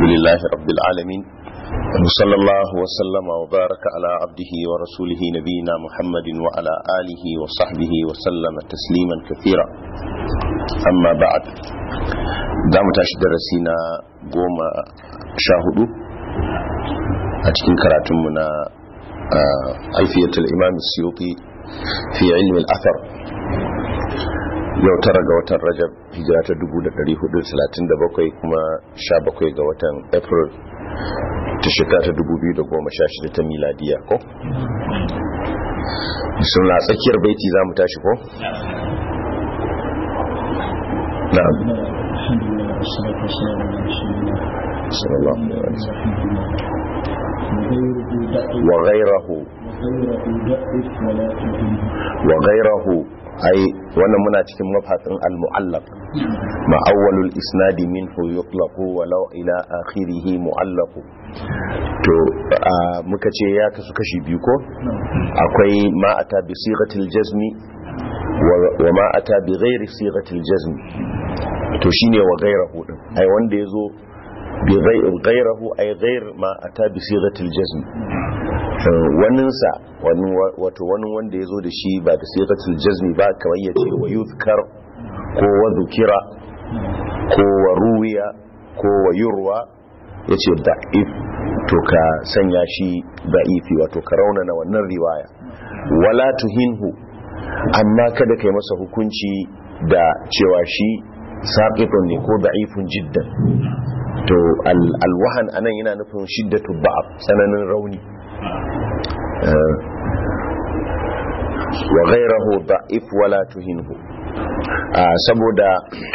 لله رب العالمين وصلى الله وسلم وبارك على عبده ورسوله نبينا محمد وعلى آله وصحبه وسلم تسليما كثيرا أما بعد دام تاشد رسينا قوم شاهدوا أتكين كراتمنا ألفية الإمام السيوطي في علم الأثر yau tara ga watan rajab hijira ta 1437 kuma 17 ga watan april ta shekara ta 2016 ta miladiya ko? suna tsakiyar baiti za mu tashi ko? na'am sallallahu alaihi wa ghayrahu wa ghayrahu ai wannan muna cikin mafatin al-mu'allaq ma awwalul isnadi minhu yutlaqu walau ila akhirih mu'allaq to muka ce ya kasu kashi biyu ko akwai ma ata bi sighatil jazmi wa ma ata bi ghairi sighatil jazmi to shine wa ghairahu din ai wanda yazo bi ghairahu ai ghair ma ata bi sighatil jazmi waninsa wato wani wanda ya zo da shi ba da sigatul jazmi ba kamar ya ce wa yuzkar ko wa zukira ko wa ruwiya ko wa yurwa ya ce da'if to ka sanya shi da'ifi wato ka raunana wannan riwaya wala tuhinhu amma kada kai masa hukunci da cewa shi saƙifin ne ko da'ifin jiddan to alwahan anan yana nufin shiddatu ba'ab tsananin rauni wa ghairahu da'if wala tuhinhu saboda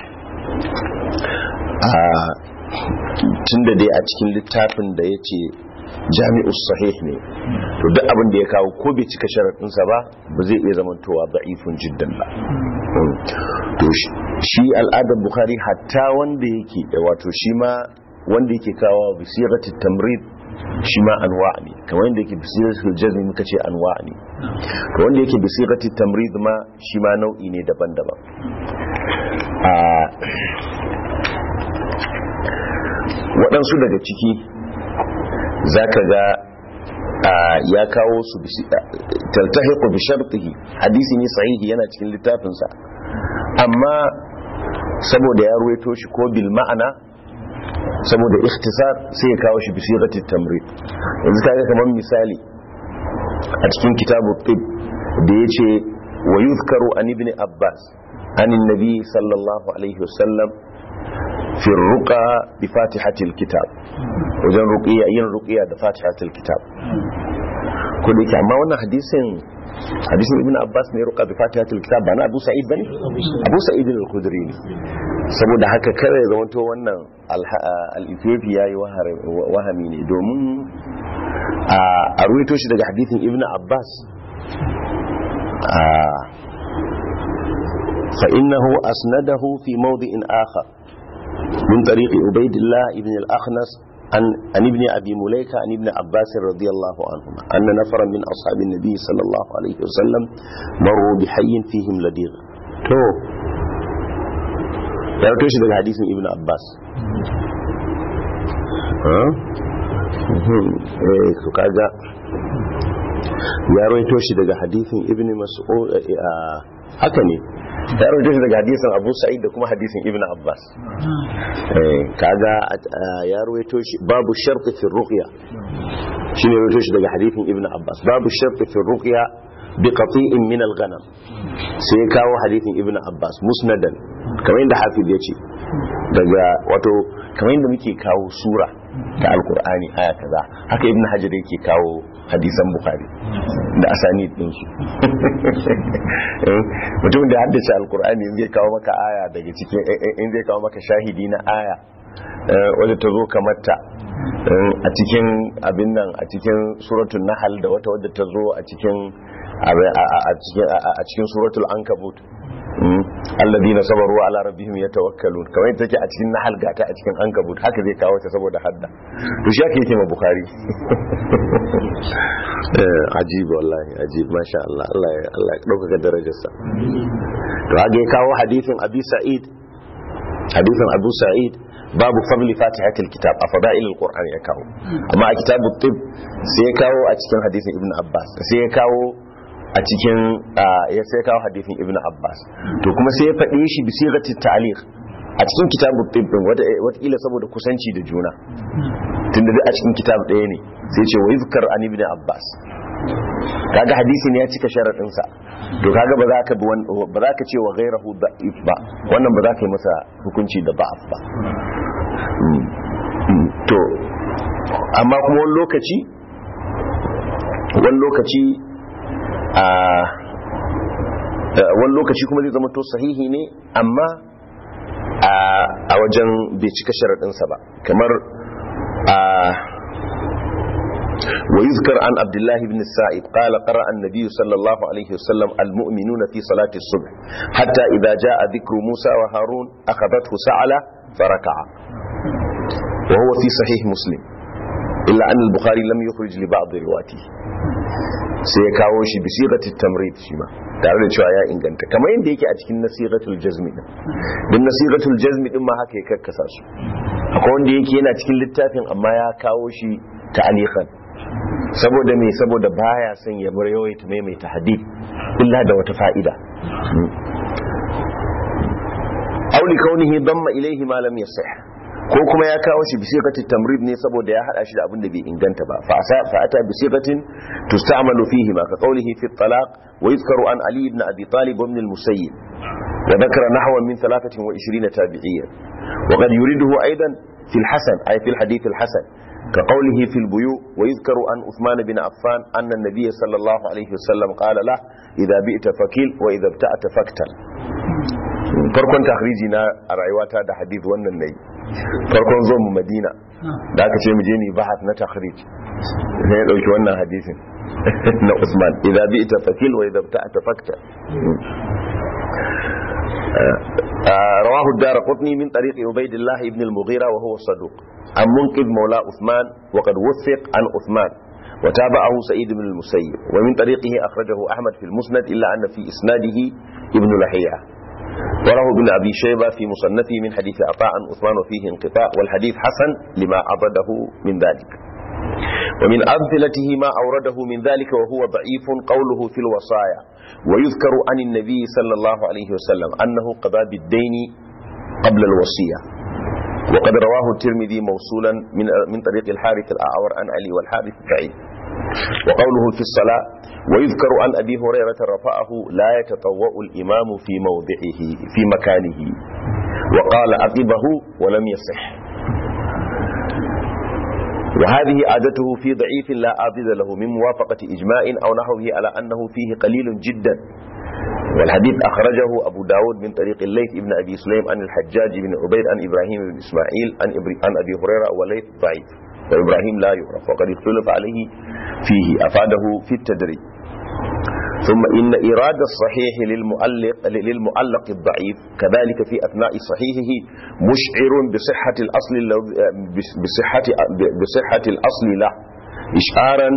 tunda dai a cikin littafin da yace jami'us sahih ne to duk abin da ya kawo ko bai cika sharaɗinsa ba ba zai iya zamantowa da'ifun jiddan ba to shi al'adar bukhari hatta wanda yake wato shi ma wanda yake kawo bisiratul tamrid shi ma anwa ne kamar yadda yake bisiratul jazmi muka ce anwa ne to wanda yake bisiratul tamrid ma shi ma nau'i ne daban-daban a waɗansu daga ciki zaka ga ya kawo su taltahiqu bi shartihi hadisi ne sahihi yana cikin littafinsa amma saboda ya ruwaito shi ko bil ma'ana saboda ikhtisar sai ya kawo shi bisigatit tamrid yanzu kaga kamar misali a cikin kitabu tib da yace wa yuzkaru an ibn abbas an annabi sallallahu alaihi wasallam fi ruqa bi fatihatil kitab wajen ruqiya yin ruqiya da fatihatil kitab ko da yake amma wannan hadisin hadisin ibn abbas ne ruqa bi fatihatil kitab ba na abu sa'id bane abu sa'id al-khudri ne saboda haka kare zamanto wannan al-ethiopia yayi wahami ne domin a ruwaito shi daga hadithin ibn abbas fa innahu asnadahu fi mawdi'in akhar min tariqi ubaydillah ibn al-akhnas عن عن ابن ابي مليكه عن ابن عباس رضي الله عنهما ان نفرا من اصحاب النبي صلى الله عليه وسلم مروا بحي فيهم لديغ تو ya rito shi daga hadisin ibn abbas su kaga ya rito shi daga hadisin ibn mas'ud haka ne ya rito shi daga hadisin abu sa'id da kuma hadisin ibn abbas kaga ya rito shi babu sharti fi ruqya shine rito shi daga hadisin ibn abbas babu sharti fi ruqya bi qati'in min al-ghanam sai kawo hadisin ibn abbas musnadan kamar yadda hafiz ya ce daga wato kamar yadda muke kawo sura ta alkur'ani aya kaza haka ibn hajar yake kawo hadisan bukhari da asani din su mutum da haddace alkur'ani zai kawo maka aya daga cikin in zai kawo maka shahidi na aya wadda ta zo kamarta a cikin abin nan a cikin suratul nahal da wata wadda ta zo a cikin a cikin suratul ankabut alladina sabaru ala rabbihim yatawakkalun kamar take a cikin nahal gata a cikin ankabut haka zai kawo ta saboda hadda to shi yake yake ma bukhari ajib wallahi ajib masha Allah Allah ya Allah ya dauka darajarsa to haka ya kawo hadisin abi sa'id hadisin abu sa'id babu fadli fatihatul kitab a fada'ilul qur'an ya kawo amma a kitabut tib sai ya kawo a cikin hadisin ibnu abbas sai ya kawo a cikin ya sai kawo hadisin ibnu abbas to kuma sai ya faɗi shi bi sigatit ta'liq a cikin kitabut tib din wata wata saboda kusanci da juna tunda duk a cikin kitab ɗaya ne sai ce wa yuzkar an ibnu abbas kaga hadisi ne ya cika sharadin sa to kaga ba za ka bi ba za ka ce wa ghairahu da'if ba wannan ba za ka yi masa hukunci da ba'af ba to amma kuma wani lokaci wani lokaci a wani lokaci kuma zai zama to sahihi ne amma a wajen bai cika sharaɗinsa ba kamar a ويذكر عن عبد الله بن السائب قال قرأ النبي صلى الله عليه وسلم المؤمنون في صلاة الصبح حتى إذا جاء ذكر موسى وهارون أخذته سعلة فركع وهو في صحيح مسلم إلا أن البخاري لم يخرج لبعض رواته سيكاو شي بصيغة التمريض شيما tare da cewa ya inganta kamar yadda yake a cikin nasihatul jazmi din din nasihatul jazmi din ma haka ya karkasa su akwai wanda yake yana cikin littafin amma ya kawo shi ta'alikan saboda me saboda baya son ya bar yawaita maimaita hadith illa da wata fa'ida auli kaunihi damma ilaihi ma lam yasih ko kuma ya kawo shi bisiqatit tamrid ne saboda ya hada shi da abin da bai inganta ba fa asa fa ata bisiqatin tusta'malu fihi ma ka qawlihi fi at-talaq wa yuzkaru an ali ibn abi talib ibn al-musayyib wa dhakara nahwan min 23 tabi'iyyan wa qad yuriduhu aidan fi al-hasan ay fi al-hadith al-hasan كقوله في البيوء ويذكر عن عثمان بن عفان أن النبي صلى الله عليه وسلم قال له إذا بئت فكيل وإذا ابتأت فاكتل farkon takhriji na a rayuwata da hadith wannan nayi farkon zo mu madina da aka ce mu je ni bahas na takhrij sai ya dauki wannan hadisin na Usman idza bi'ta fakil wa idza ta'ata fakta رواه الدار قطني من طريق عبيد الله بن المغيرة وهو الصدوق عن منقذ مولى عثمان وقد وثق عن عثمان وتابعه سعيد بن المسيب ومن طريقه أخرجه أحمد في المسند إلا أن في إسناده ابن لحية وله ابن أبي شيبة في مصنفه من حديث عطاء عن عثمان وفيه انقطاع والحديث حسن لما عضده من ذلك ومن أمثلته ما أورده من ذلك وهو ضعيف قوله في الوصايا ويذكر عن النبي صلى الله عليه وسلم أنه قضى بالدين قبل الوصية وقد رواه الترمذي موصولا من من طريق الحارث الأعور عن علي والحارث بعيد وقوله في الصلاة ويذكر عن أبي هريرة رفعه لا يتطوأ الإمام في موضعه في مكانه وقال أقبه ولم يصح وهذه عادته في ضعيف لا عاضد له من موافقة إجماع أو نحوه على أنه فيه قليل جدا والحديث أخرجه أبو داود من طريق الليث ابن أبي سليم عن الحجاج بن عبيد عن إبراهيم بن إسماعيل عن, عن أبي هريرة وليث ضعيف وإبراهيم لا يعرف وقد اختلف عليه فيه أفاده في التدريب ثم إن إرادة الصحيح للمؤلق, للمؤلق الضعيف كذلك في أثناء صحيحه مشعر بصحة الأصل بصحة, بصحة الأصل له إشعارا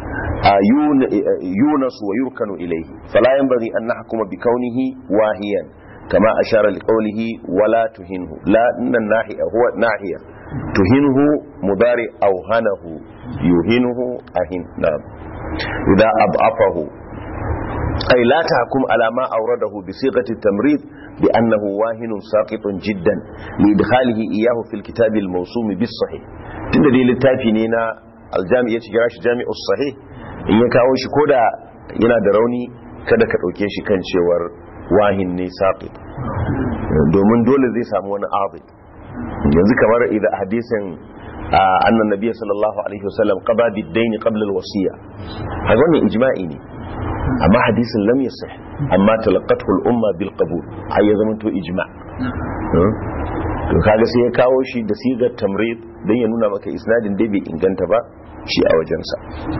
يونس ويركن إليه فلا ينبغي أن نحكم بكونه واهيا كما أشار لقوله ولا تهنه لا إن الناحية هو ناحية تهنه مضارع أوهنه يهنه أهن نعم إذا أضعفه أي لا تحكم على ما أورده بصيغة التمريض بأنه واهن ساقط جدا لإدخاله إياه في الكتاب الموسوم بالصحيح تندري للتافنين الجامع يتجراش جامع الصحيح in ya kawo shi koda yana da rauni kada ka ɗauke shi kan cewar wahin ne saƙi domin dole zai samu wani abu yanzu kamar idan hadisin annan nabiya sallallahu alaihi wasallam qada bid-dayn qabla al-wasiya haka wannan ijma'i ne amma hadisin lam yasih amma talaqathu al-umma bil qabul har ya zama to ijma' to kaga sai ya kawo shi da sigar tamrid dan ya nuna maka isnadin dai bai inganta ba shi a wajensa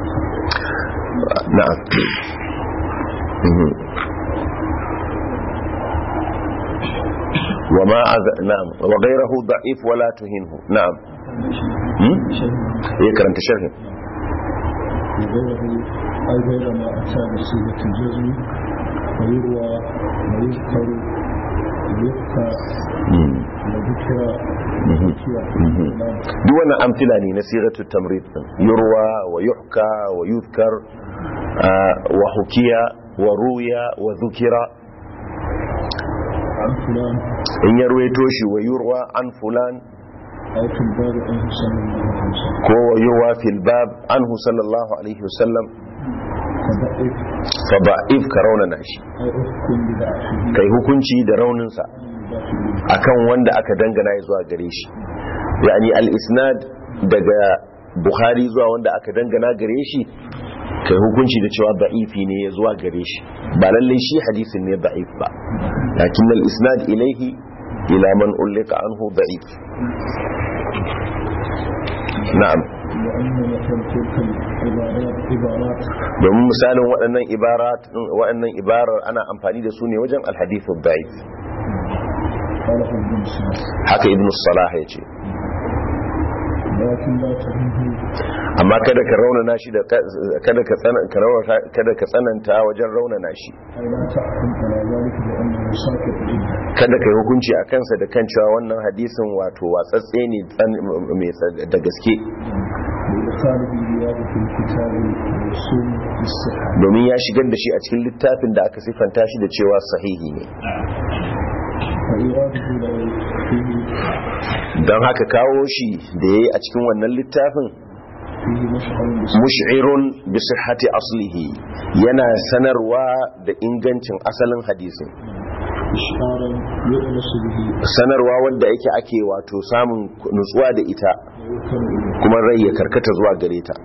na'am وما أذ... نعم وغيره ضعيف ولا تهنه نعم ايه كرنت شرح وغيره أي غير ما أتى بصيغة الجزم ويروى ويذكر يذكر Mm. وذكر Mhm. ذكر Mhm. duk wannan amfila ne na siratu tamrid din yurwa wa yuhka wa yuzkar ah, wa hukiya wa ruya wa zukira عن فلان in ya ruwaito shi wa yurwa an fulan أو في الباب عنه صلى الله عليه وسلم ko wa yurwa fil bab anhu sallallahu alaihi wasallam فضعف fa ba'if ka raunana shi أو أحكم بضعفه kai hukunci da rauninsa بداخله akan wanda aka dangana ya zuwa gare shi yani al-isnad daga bukhari zuwa wanda aka dangana gare shi kai hukunci da cewa da'ifi ne ya zuwa gare shi ba lallai shi hadisin ne da'if ba lakin al-isnad ilaihi ila man ulika anhu da'if na'am وأن مثل تلك العبارات عبارات domin misalin waɗannan ibarat waɗannan ibarar ana amfani da su ne wajen al-hadith da'if قاله ابن سعد haka ibn salah ya ce لكن لا تهمه amma kada ka raunana shi da kada ka tsananta kada ka tsananta wajen raunana shi أي لا تحكم على ذلك بأنه ساكت جدا kada ka yi hukunci a kansa da kan cewa wannan hadisin wato watsatse ne tsan- mai tsa- da gaske لإدخاله رياض في الكتاب والسنة بالصحة domin ya shigar da shi a cikin littafin da aka siffanta shi da cewa sahihi ne فإراده لا فيه don haka kawo shi da ya yi a cikin wannan littafin فيه مشعر بالصحة mush'irun bi sihhati aslihi yana sanarwa da ingancin asalin hadisin إشعارا يؤنس به sanarwa wanda yake ake wato samun nutsuwa da ita ويركن إليه kuma rai ya karkata zuwa gare ta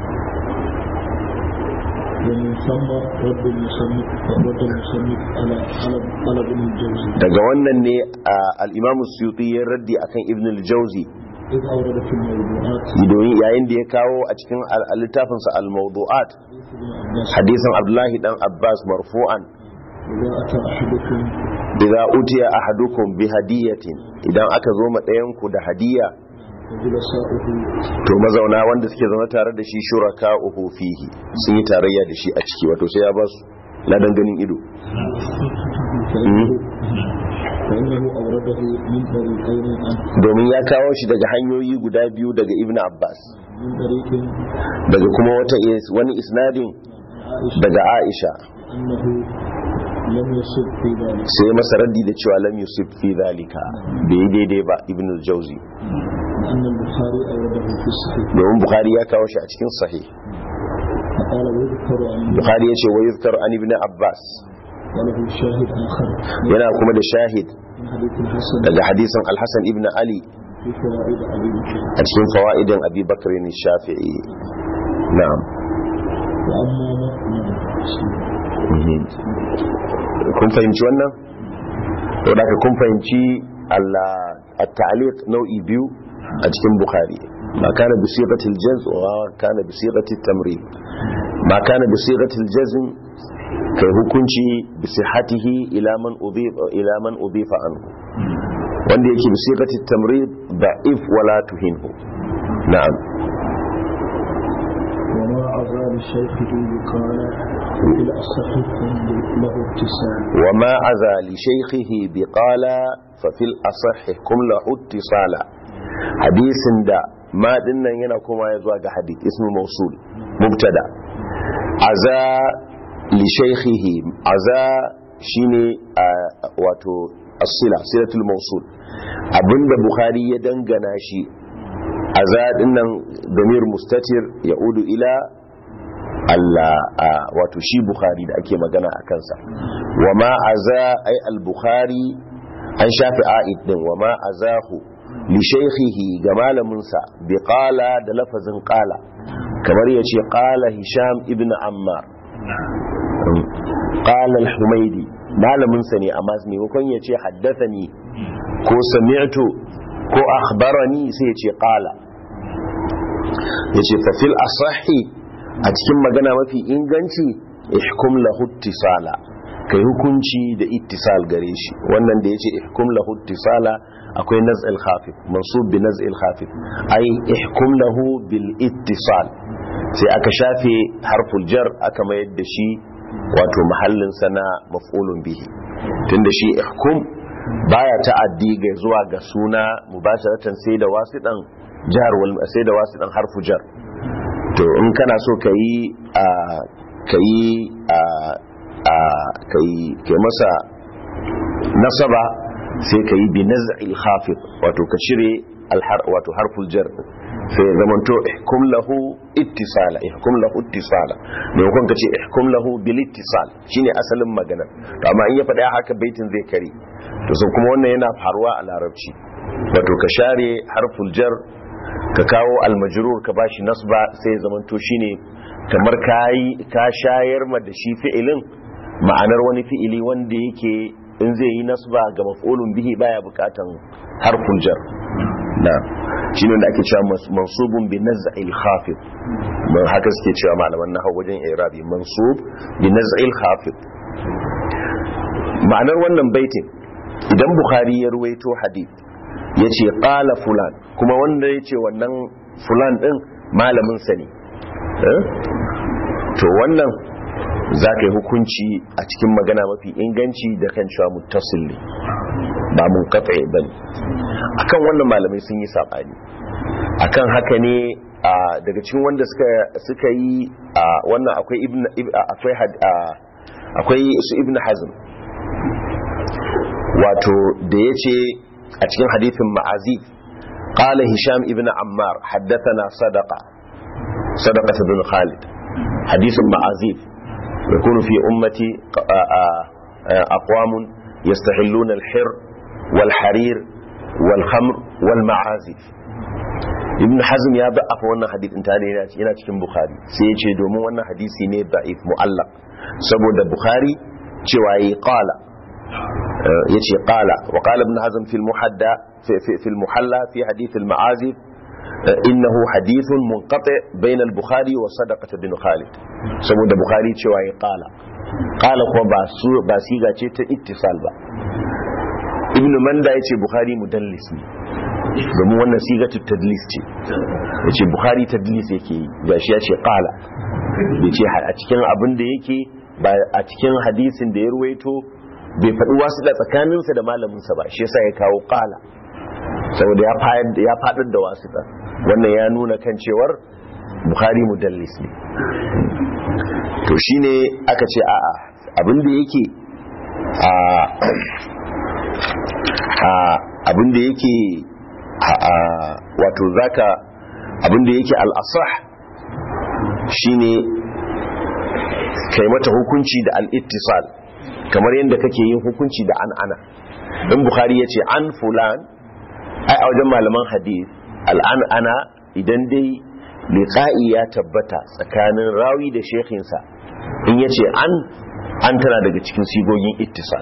ومن ثم رد المصنف رد المصنف على على على ابن الجوزي daga wannan ne al-imamu suyuti ya raddi akan ibn al-jawzi إذ أورد في الموضوعات domin yayin da ya kawo a cikin al- littafinsa al-mawdu'at حديث ابن عباس hadisin abdullahi dan abbas marfu'an إذا أتى أحدكم idza utiya ahadukum bi hadiyatin idan aka zo ma ɗayan ku da hadiya وجلساؤه to mazauna wanda suke zama tare da shi shuraka uhu fihi sun yi tarayya da shi a ciki wato sai ya ba su ladan ganin ido فإنه, فإنه أورده من طريقين عنه domin ya kawo shi daga hanyoyi guda biyu daga ibn abbas من طريق daga kuma wata is- wani isnadin عائشة daga aisha أنه لم يصب في ذلك sai masa raddi da cewa lam yusuf fi zalika bai yi daidai ba ibn al-jawzi أن البخاري أورده في الصحيح domin bukhari ya kawo shi a cikin sahih فقال ويذكر عن bukhari ya ce wa yuzkar an ibn abbas وله شاهد آخر yana kuma da shahid من حديث الحسن daga hadisin al-hasan ibn ali في فوائد أبي بكر a cikin fawaidin abi bakr ne shafi'i na'am وأما متن Mhm. kun fahimci wannan to da kun fahimci Allah at-ta'liq nau'i biyu a cikin bukhari ma kana bi sigatil jazm wa kana bi sigatil tamrid ma kana bi sigatil jazm kai hukunci bi sihhatihi ila man udhifa ila man udhifa anhu wanda yake bi sigatil tamrid da'if wala tuhinhu na'am وما عزى لشيخه يقال في الأصح له ابتسام وما عزى لشيخه بقالا ففي الأصح كم له اتصالا حديث دا ما دنا ينا كما يزوى حديث اسم موصول مبتدا عزى لشيخه عزى شيني آه واتو الصلة صلة الموصول abinda bukhari ya dangana shi aza dinnan damir mustatir ya udu ila Allah a wato shi Bukhari da ake magana a kansa wa ma aza ai al-Bukhari an shafi a'id din wa ma azahu li shaykhihi ga malamin sa bi qala da lafazin qala kamar yace qala Hisham ibn Ammar qala al-Humaydi malamin sa ne amma maimakon yace haddathani ko sami'tu ko akhbarani sai yace qala yace fa fil asahi a cikin magana mafi inganci ihkum lahu ittisala kai hukunci da ittisal gare shi wannan da yace ihkum lahu ittisala akwai naz'il khafif mansub bi naz'il khafif ai ihkum lahu bil ittisal sai aka shafe harful jar aka mayar da shi wato mahallin sana maf'ulun bihi tunda shi ihkum baya ta'addi ga zuwa ga suna mubasharatan sai da wasiɗan jar wal sai da wasiɗan harfu jar to in kana so ka yi a ka yi a a ka yi ka masa nasaba sai ka yi bi naz'il khafid wato ka cire alhar wato harful jar sai ya zama to ihkum lahu ittisala ihkum lahu ittisala ne kun ka ce ihkum lahu bil ittisal shine asalin magana to amma in ya faɗa haka baitin zai kare to sai kuma wannan yana faruwa a larabci wato ka share harful jar ka kawo almajrur ka bashi nasba sai ya zama to shine kamar kai ka shayar ma da shi fi'ilin ma'anar wani fi'ili wanda yake in zai yi nasba ga maf'ulun bihi baya bukatan harful jar na shi ne da ake cewa mansubun bi naz'il khafid mun haka suke cewa malaman nahwu wajen i'rabi mansub bi naz'il khafid ma'anar wannan baitin idan bukhari ya ruwaito hadith yace qala fulan kuma wanda yace wannan fulan din malamin sa ne to wannan za ka yi hukunci a cikin magana mafi inganci da kan cewa muttasil ne ba mun kafa ba ne akan wannan malamai sun yi saɓani akan haka ne daga cikin wanda suka yi wannan akwai akwai su ibn hazm wato da ya ce a cikin hadithin ma'azif قال هشام ابن عمار حدثنا صدقة صدقة بن خالد حديث معازيف يكون في أمتي أقوام يستحلون الحر والحرير والخمر والمعازف ibn hazm ya ba afa wannan hadith in tare yana cikin bukhari sai ya ce domin wannan hadisi ne da'if mu'allaq saboda bukhari cewa yi qala yace qala wa qala ibn hazm fi al-muhadda fi al-muhalla fi hadith al-ma'azif innahu hadithun munqati bayna al-bukhari wa sadaqah bin khalid saboda bukhari cewa yi qala qala kuma ba su ba siga ce ta ittisal ba ibn manda yace bukhari mudallis ne domin wannan sigatu tadlis ce yace bukhari tadlis yake yi gashi yace qala yace a cikin abin da yake ba a cikin hadisin da ya ruwaito bai faɗi wasu da tsakaninsa da malaminsa ba shi yasa ya kawo qala saboda ya faɗar da wasu da wannan ya nuna kan cewar bukhari mudallis ne to shine aka ce a'a abin da yake a abin da yake wato zaka abin da yake al'asah shine kai mata hukunci da al'ittisal kamar yadda kake yin hukunci da an ana in bukhari ya ce an fulan ai a wajen malaman hadith al'an ana idan dai liqa'i ya tabbata tsakanin rawi da shekhinsa in ya ce an an tana daga cikin sigogin ittisal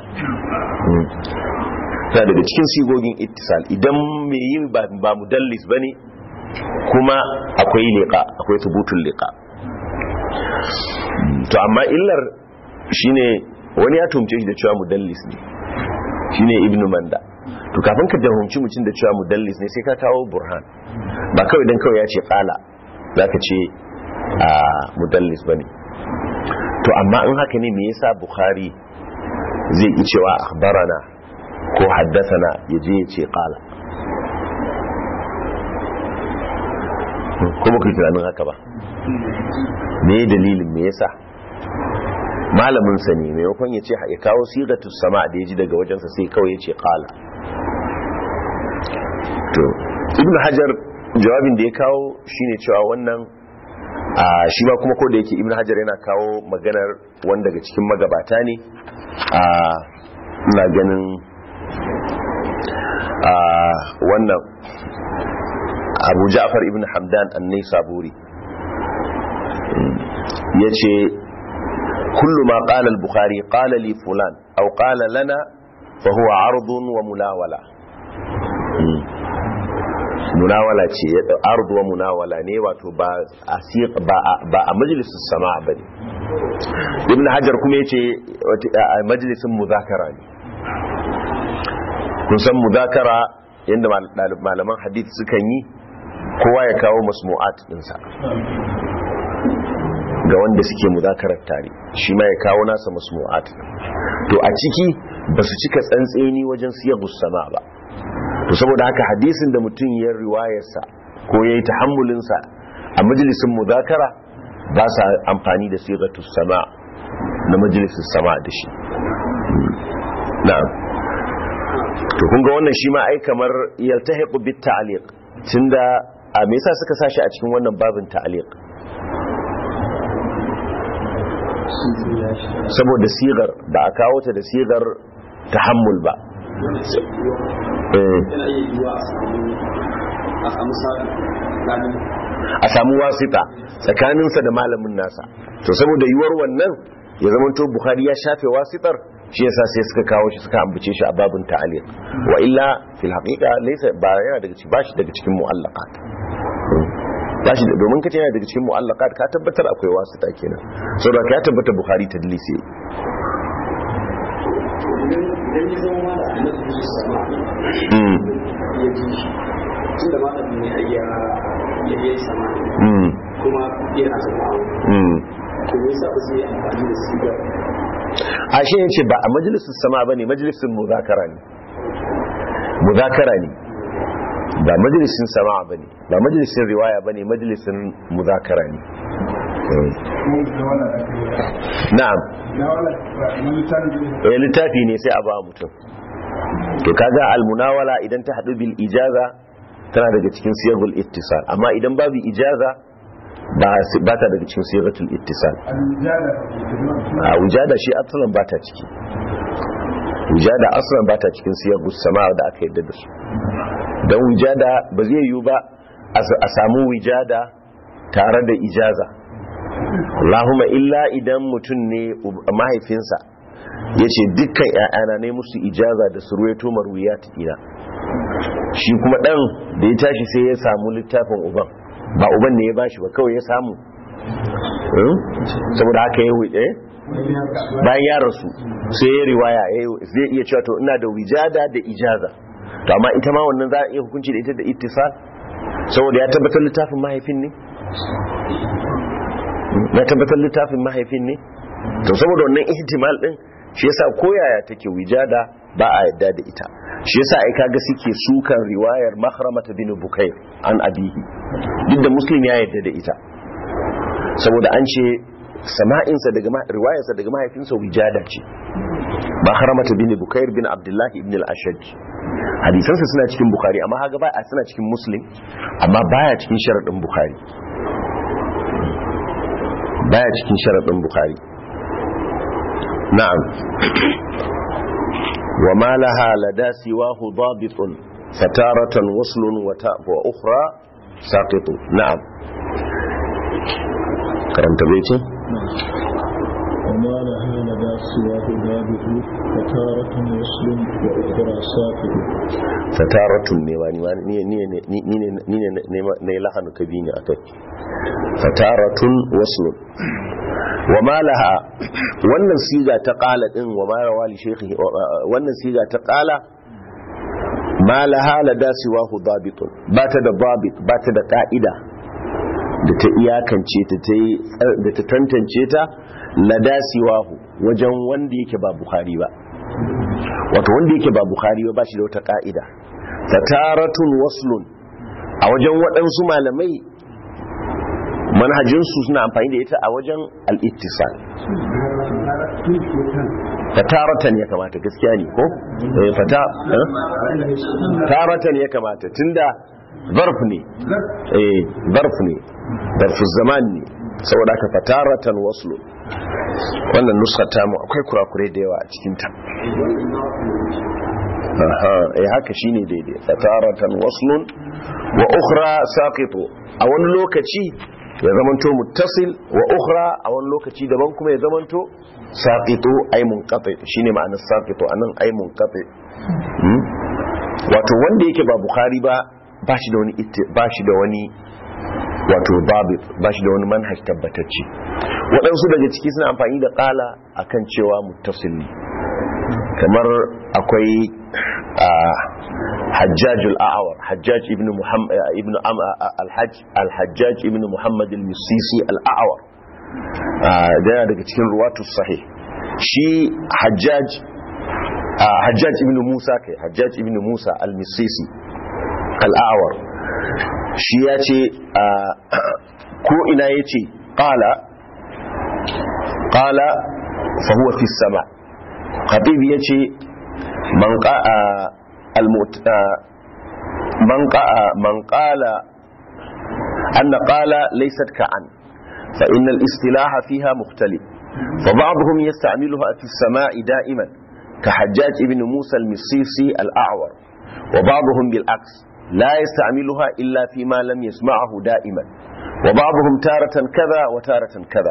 tana daga cikin sigogin ittisal idan mai yin ba mudallis ba ne kuma akwai liqa akwai tubutun liqa to amma illar shine wani ya tumce shi da cewa mudallis ne shine ibnu manda to kafin ka jahunci mutum da cewa mudallis ne sai ka kawo burhan ba kawai dan kawai ya ce kala zaka ce a mudallis bane to amma in haka ne me yasa bukhari zai yi cewa akhbarana ko haddathana yaje ya ce kala kuma ku tunanin haka ba me dalilin me yasa malamin sa ne maimakon ya ce ya kawo sigatu sama da ya ji daga wajensa sai kawai ya ce kala to ibn hajar jawabin da ya kawo shine cewa wannan a shi ma kuma ko da yake ibn hajar yana kawo maganar wanda daga cikin magabata ne a ina ganin a wannan abu ja'far ibn hamdan annai saburi ya ce kullu ma qala al-bukhari qala li fulan aw qala lana fa huwa ardun wa mulawala munawala ce ya ardu wa munawala ne wato ba a ba a majalisun sama ba ne ibn hajar kuma yace a majalisun muzakara ne kun san muzakara yadda malaman hadith sukan yi kowa ya kawo masmu'at dinsa ga wanda suke muzakarar tare shi ma ya kawo nasa masmu'at to a ciki ba su cika tsantseni wajen siyagus sama ba to saboda haka hadisin da mutum ya riwayarsa ko ya yi tahammulinsa a majalisin muzakara ba sa amfani da sigatus sama na majalisin sama da shi na'am to kun ga wannan shi ma ai kamar yaltahiqu bit ta'liq tunda a me yasa suka sashi a cikin wannan babin ta'liq saboda sigar da a kawo ta da sigar tahammul ba a samu wasita tsakaninsa da malamin nasa to saboda yiwuwar wannan ya zama to bukhari ya shafe wasitar shi yasa sai suka kawo shi suka ambace shi a babin ta'aliq wa illa fil haqiqa laysa ba yana daga cikin bashi daga cikin mu'allaqat bashi domin kace yana daga cikin mu'allaqat ka tabbatar akwai wasita kenan saboda ka tabbata bukhari tadlisi idan ya zama ma da annabi su sama mm ya ji shi tun da malamin ne ya ya yi sama mm kuma yana zama mm to me yasa ba zai yi amfani da sigar a shi yace ba a majalisun sama bane majalisun muzakara ne muzakara ne ba majalisun sama bane ba majalisun riwaya bane majalisun muzakara ne Eh, na'am eh littafi ne sai a ba mutum to kaga almunawala idan ta hadu bil ijaza tana daga cikin siyagul ittisal amma idan babu ijaza ba ba ta daga cikin sigatul ittisal a wujada shi asalan ba ta ciki wujada asalan ba ta cikin siyagus sama da aka yadda da su don wujada ba zai yiwu ba a samu wujada tare da ijaza Allahumma illa idan mutum ne mahaifinsa ya ce dukkan ‘ya'yana ne musu ijaza da su ruwaito marwiya ina shi kuma ɗan da ya tashi sai ya samu littafin uban ba uban ne ya bashi ba kawai ya samu saboda haka ya wuce bayan ya rasu sai ya riwaya zai iya cewa to ina da wijada da ijaza to amma ita ma wannan za a iya hukunci da ita da ittisal saboda ya tabbatar littafin mahaifin ne ya tabbatar littafin mahaifin ne to saboda wannan ihtimal din shi yasa koyaya take wijada ba a yadda da ita shi yasa ai kaga suke sukan riwayar mahramata bin bukair an abihi duk da muslim ya yadda da ita saboda an ce sama'insa daga riwayarsa daga mahaifinsa wijada ce mahramata bin bukair bin abdullahi ibn al-ashaj hadisansa suna cikin bukhari amma haga ba suna cikin muslim amma baya cikin sharadin bukhari baya cikin sharadin bukhari na'am wa ma laha lada siwahu dabitun fataratan waslun wa ukhra saqitu na'am karanta bai وما لها لدى سواه ضابط فتارة وصل وأخرى ساقط fataratun ne wani wani ni ne ni ne ni ne ne lahanu kabini akai fataratun waslun wa ma laha wannan siga ta qala din wa ma rawali shaykhi wannan siga ta qala ma laha la dasiwahu dabitun ba ta da dabit ba ta da ka'ida da ta iyakance ta da ta tantance ta la dasiwahu wajen wanda yake ba bukhari ba wato wanda yake ba bukhari ba shi da wata ka'ida fataratun waslun a wajen waɗansu malamai manhajinsu suna amfani da ita a wajen al'ittisal fataratan ya kamata gaskiya ne ko? fataratan ya kamata tunda zarf ne eh zarf ne zarf zaman ne saboda ka fataratan waslun wannan nuskata mu akwai kurakurai da yawa a cikinta aha eh haka shine daidai fataratan waslun wa ukhra saqitu a wani lokaci ya zamanto muttasil wa ukhra a wani lokaci daban kuma ya zamanto saqitu ay munqati shine ma'anar saqitu anan ay munqati wato wanda yake ba bukhari ba bashi da wani bashi da wani wato babit bashi da wani manhaj tabbatacce waɗansu daga ciki suna amfani da ƙala akan cewa muttasil ne kamar akwai hajjajul a'awar hajjaj ibn muhammad ibn al-hajjaj ibn muhammad al-misisi al-a'awar yana daga cikin ruwatu sahih shi hajjaj a hajjaj ibn musa kai hajjaj ibn musa al-misisi al-awar shi ya ce ko ina ya ce ƙala ƙala fahuwa fi sama khatib ya ce man ƙala أن قال ليست كعن فإن الاصطلاح فيها مختلف فبعضهم يستعملها في السماء دائما كحجاج ابن موسى المصيصي الأعور وبعضهم بالعكس لا يستعملها إلا فيما لم يسمعه دائما وبعضهم تارة كذا وتارة كذا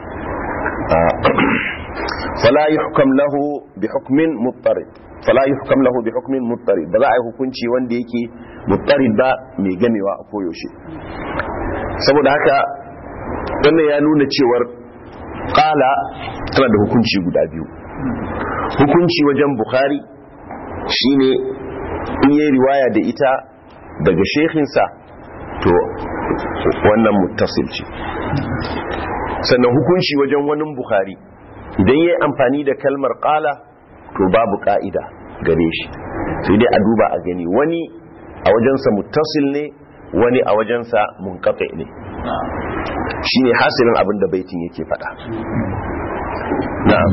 فلا يحكم له بحكم مضطرد فلا يحكم له بحكم مضطرد بلا ai hukunci wanda yake muttarid ba mai gamewa a koyaushe saboda haka wannan ya nuna cewar qala tana da hukunci guda biyu hukunci wajen bukhari shine in yi riwaya da ita daga shekinsa to wannan muttasil ce sannan hukunci wajen wani bukhari idan ya yi amfani da kalmar kala to babu ka'ida gare shi sai dai a duba a gani wani a wajensa muttasil ne wani a wajensa munkafe ne shi ne hasilin abin da baitin yake fada na'am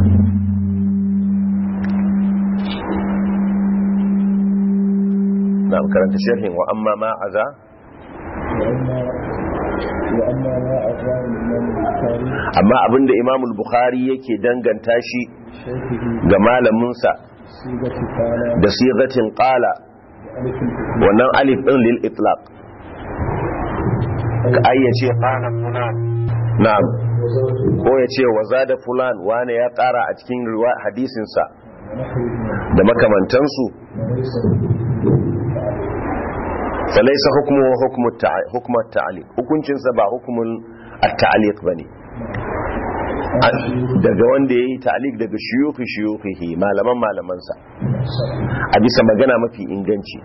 na'am karanta sharhin wa amma ma aza amma abinda imamul bukhari yake danganta shi ga malaminsa da sigatin qala wannan alif din lil itlaq ka ayyace qala fulan na'am ko yace wazada fulan wane ya kara a cikin hadisin sa da makamantansu falaisa hukumu hukumu ta'aliq hukuncinsa ba hukumun at-ta'liq bane daga wanda yayi ta'liq daga shuyukhi shuyukhihi malaman malamansa a bisa magana mafi inganci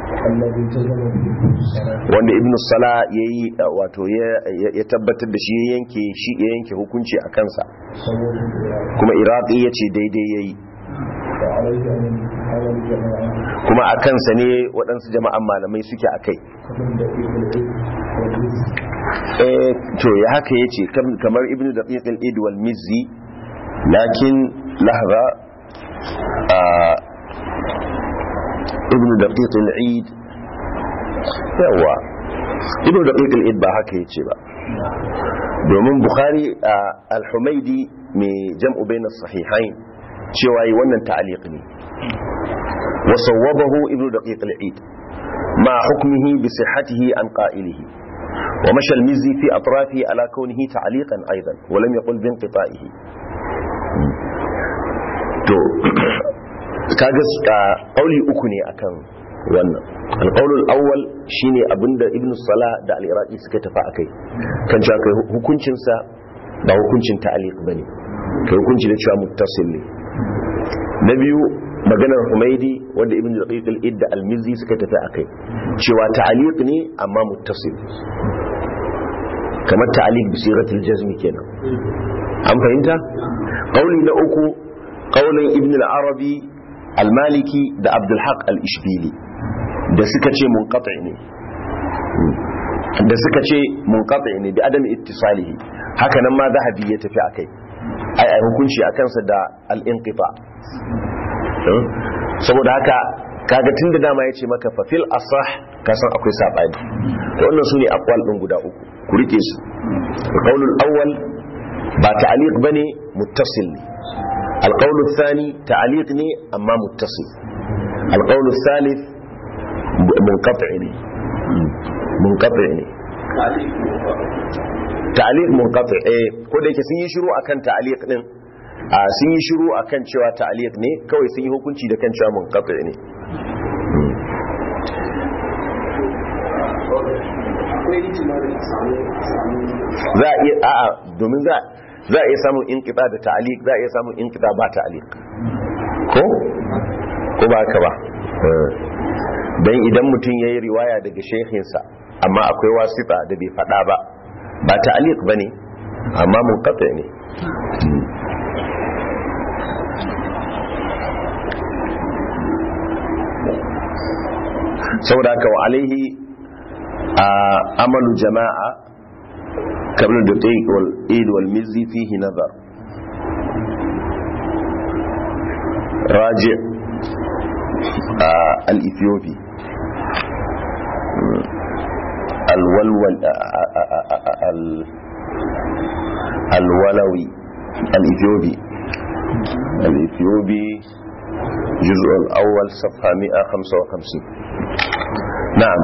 wanda ibn sala yayi wato ya tabbatar da shi ya yanke shi ya yanke hukunci a kansa kuma iraqi yace daidai yayi kuma a kansa ne waɗansu jama'an malamai suke a kai to ya haka ya ce kamar ibn da ƙiƙil idwal mizzi lakin lahra ibn da ƙiƙil id yawa ibn da ƙiƙil id ba haka ya ce ba domin bukhari al-humaidi mai jam'u bai na sahihain cewa yi wannan ta'aliq ne وصوبه ابن دقيق العيد مع حكمه بصحته عن قائله ومشى المزي في أطرافه على كونه تعليقا أيضا ولم يقل بانقطائه to kaga kauli uku ne akan wannan alqaulul awwal shine abinda ibnu salah da al-iraqi suka tafi akai kan cewa kai hukuncin sa ba hukuncin ta'liq bane kai hukunci da cewa muttasil ne na biyu maganar humaidi wanda ibn daqiq al-idda al-mizzi suka tafi akai cewa ta'liq ne amma muttasil kamar ta'liq bi sighatil jazm kenan an fahimta qauli na uku qaulin ibn al-arabi al-maliki da abdul haq al-ishbili da suka ce munqati ne da suka ce munqati ne bi adam ittisalihi haka nan ma zahabi ya tafi akai ai ai hukunci akan sa da al-inqita saboda haka kaga tun da dama ya ce maka fafil asah ka san akwai saɓani to wannan su ne akwal ɗin guda uku ku rike su alƙaunul awwal ba ta'aliq bane muttasil ne alƙaunul thani ta'aliq ne amma muttasil alƙaunul thalith munqati ne munqati ne ta'aliq munqati eh ko da yake sun yi shiru akan ta'aliq din a sun yi shiru a kan cewa ta'aliq ne kawai sun yi hukunci da kan cewa munqati ne za a iya a'a domin za za a iya samun inqita da ta'aliq za a iya samun inqita ba ta'aliq ko ko ba ka ba dan idan mutum yayi riwaya daga shehinsa amma akwai wasita da bai fada ba ba ta'aliq bane amma munqati ne saboda haka wa alaihi a amalu jama'a kamar da ta wal id wal mizzi fihi nazar raji al-ethiopi al-walwal al-walawi al-ethiopi al-ethiopi جزء الأول صفحة 155 نعم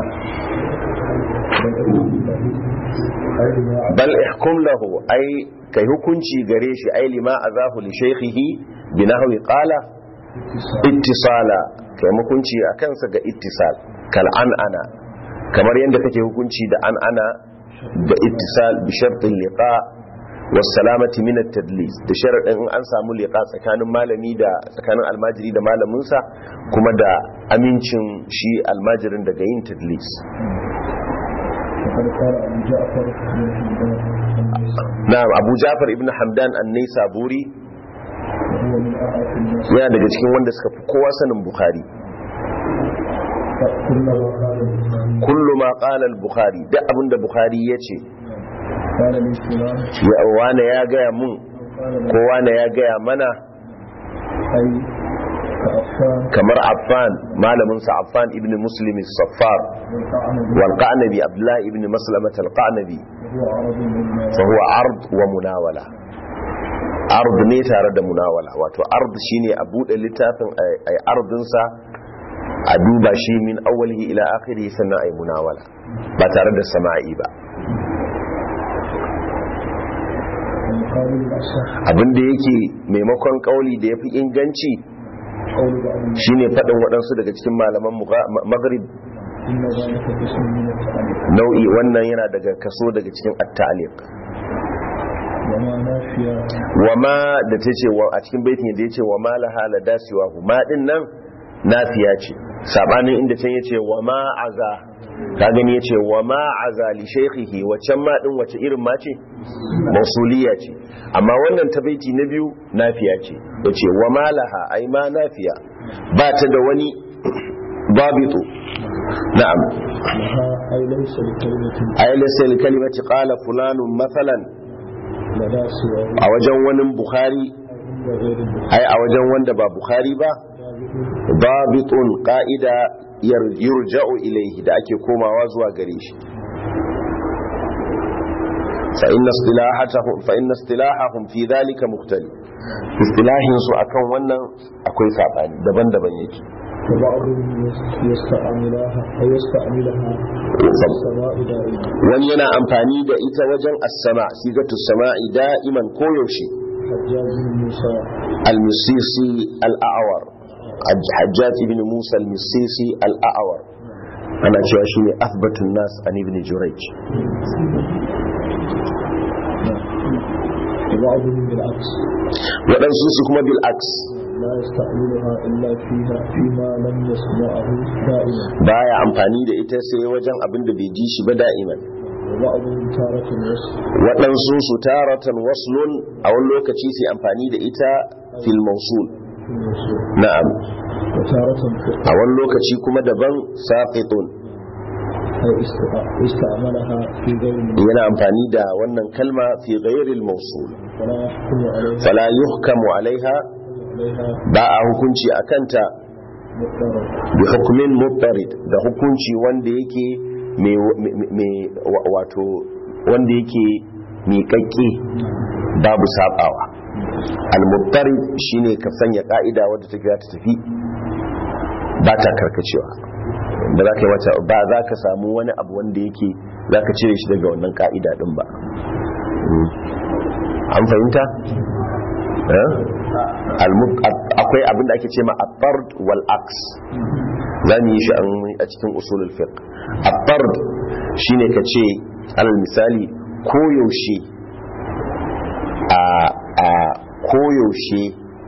بل احكم له أي كي هكونشي غريشي أي لما أذاه لشيخه بنحو قال اتصالا كي مكونشي أكنسا اتصال كالعنأنا kamar yadda kake hukunci da an ana da ittisal bi shartin liqa wasalamati min at-tadlis da sharadin in an samu liqa tsakanin malami da tsakanin almajiri da malaminsa kuma da amincin shi almajirin daga yin tadlis na'am Abu Ja'far ibn Hamdan an-Naisaburi yana daga cikin wanda suka fi kowa sanin Bukhari kullu ma qala al-Bukhari da abinda Bukhari yace wane ya gaya mun ko wane ya gaya mana kamar affan malaminsa affan ibn muslim saffar wal qanabi abdullah ibn maslamat al qanabi fa huwa ard wa munawala ard ne tare da munawala wato ard shine a bude littafin ai ardinsa a duba shi min awwalihi ila akhirihi sannan ai munawala ba tare da sama'i ba abinda yake maimakon kauli da ya fi inganci shine faɗin waɗansu daga cikin malaman maghrib nau'i wannan yana daga kaso daga cikin at-ta'liq wama da ta ce a cikin baitin da ya ce wa ma laha la dasiwa ma din nan nafiya ce sabanin inda can yace wa ma aza ka gani yace wa ma aza li shaykhihi wacan ma din wace irin ma ce mausuliya ce amma wannan ta baiti na biyu nafiya ce yace wa ma laha ai ma nafiya ba ta da wani babitu na'am ai laysa li kalimati qala fulanun mathalan a wajen wani bukhari ai a wajen wanda ba bukhari ba babitun ka'ida yurja'u ilaihi da ake komawa zuwa gare shi fa inna istilahatuhum fa inna istilahahum fi dhalika mukhtalif istilahin su akan wannan akwai sabani daban-daban yake wani yana amfani da ita wajen as-sama sigatu sama'i da'iman koyaushe al-misisi al-a'war hajjaj ibn musa al-misisi al-a'war ana cewa shine athbatun nas an ibn jurayj waɗansu su kuma bil aks baya amfani da ita sai wajen abin da bai ji shi ba da'iman waɗansu su taratan waslun a wani lokaci sai amfani da ita fil mausul na'am a wani lokaci kuma daban saqitun yana amfani da wannan kalma fi ghairil mausul fala yuhkamu alaiha ba a hukunci a kanta bi hukumin muttarid da hukunci wanda yake mai wato wanda yake miƙaƙƙe babu saɓawa al-muttarid shine ka sanya ka'ida wadda take za ta tafi ba ta karkacewa ba za ka mata ba za ka samu wani abu wanda yake za ka cire shi daga wannan ka'ida din ba an fahimta? akwai abin da ake ce ma attard wal aks za mu yi shi a cikin usulul fiqh attard shine ka ce alal misali koyaushe a a koyaushe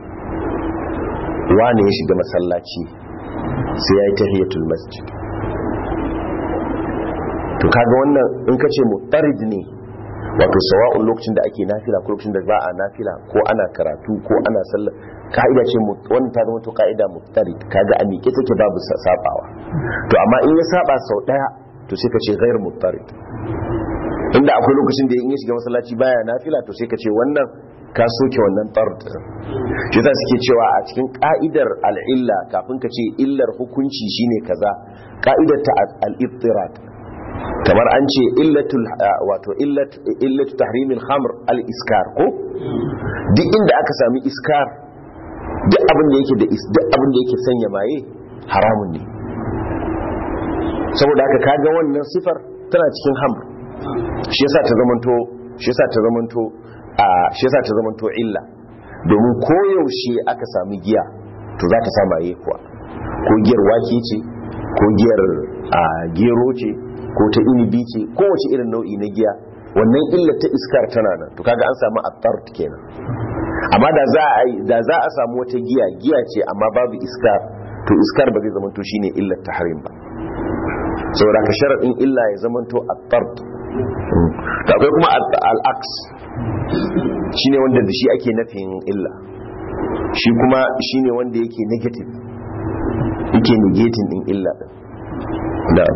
wane ya shiga masallaci sai ya yi tahiyatul masjid to kaga wannan in ka ce mutarid ne wato sawa'un lokacin da ake nafila ko lokacin da ba a nafila ko ana karatu ko ana sallah ka'ida ce mu- wannan ta zama to ka'ida muftari kaga a miƙe take babu sa- sabawa to amma in ya saba sau daya to sai ka ce ghair muftari inda akwai lokacin da in ya shiga masallaci baya nafila to sai ka ce wannan ka soke wannan tard shi yasa suke cewa a cikin ka'idar al'illa kafin ka ce illar hukunci shine kaza ka'idar ta al-ittirat kamar an ce illatul ah, wato illat illatu tahrimil khamr al-iskar ko duk inda aka sami iskar duk abin da yake da is duk abin da yake sanya maye haramun ne saboda haka kaga wannan sifar tana cikin hamr shi yasa ta zamanto shi yasa ta zamanto a shi yasa ta zamanto illa domin koyaushe aka sami giya to za ta sa maye kuwa ko giyar wake ce ko giyar a gero ce ko ta inibi ce kowace irin nau'i na giya wannan illa ta iskar tana nan to kaga an samu attart kenan amma da za a yi- da za a samu wata giya giya ce amma babu iskar to iskar ba zai zama to shine illar tahrim ba saboda ka sharadin illa ya zama to attart da akwai kuma al- al-aks shine wanda da shi ake nafin illa shi kuma shine wanda yake negative yake negating din illa din da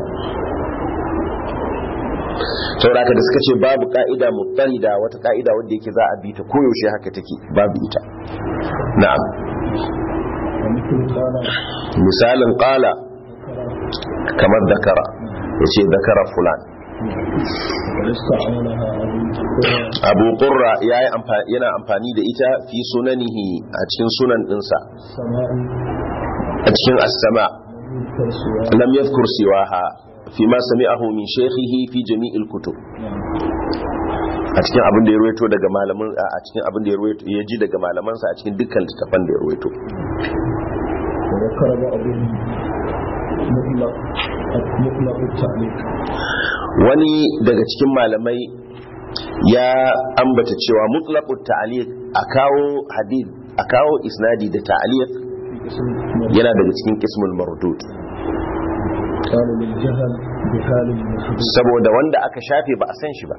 sauraka da suka ce babu ka'ida mutarida wata ka'ida wadda yake za a bi ta koyaushe haka take babu ita na'am ومثل قال misalin qala ذكر kamar dakara yace dakara fulan واستعملها أبو هريرة abu qurra yayi amfani yana amfani da ita fi sunanihi a cikin sunan dinsa سماء a cikin as-sama يذكر سواء lam yadhkur siwaha fi ma sami'ahu min shaykhihi fi jami'il kutub a cikin abin da ya ruwaito daga malaman a cikin abin da ya ruwaito ya ji daga malamansa a cikin dukkan littafan da ya ruwaito وذكر بعضهم مطلق مطلق التعليق wani daga cikin malamai ya ambata cewa mutlaqut ta'liq a kawo hadith a kawo isnadi da ta'liq في اسم yana daga cikin ismul mardud قال للجهل بحال المحدود saboda wanda aka shafe ba a san shi ba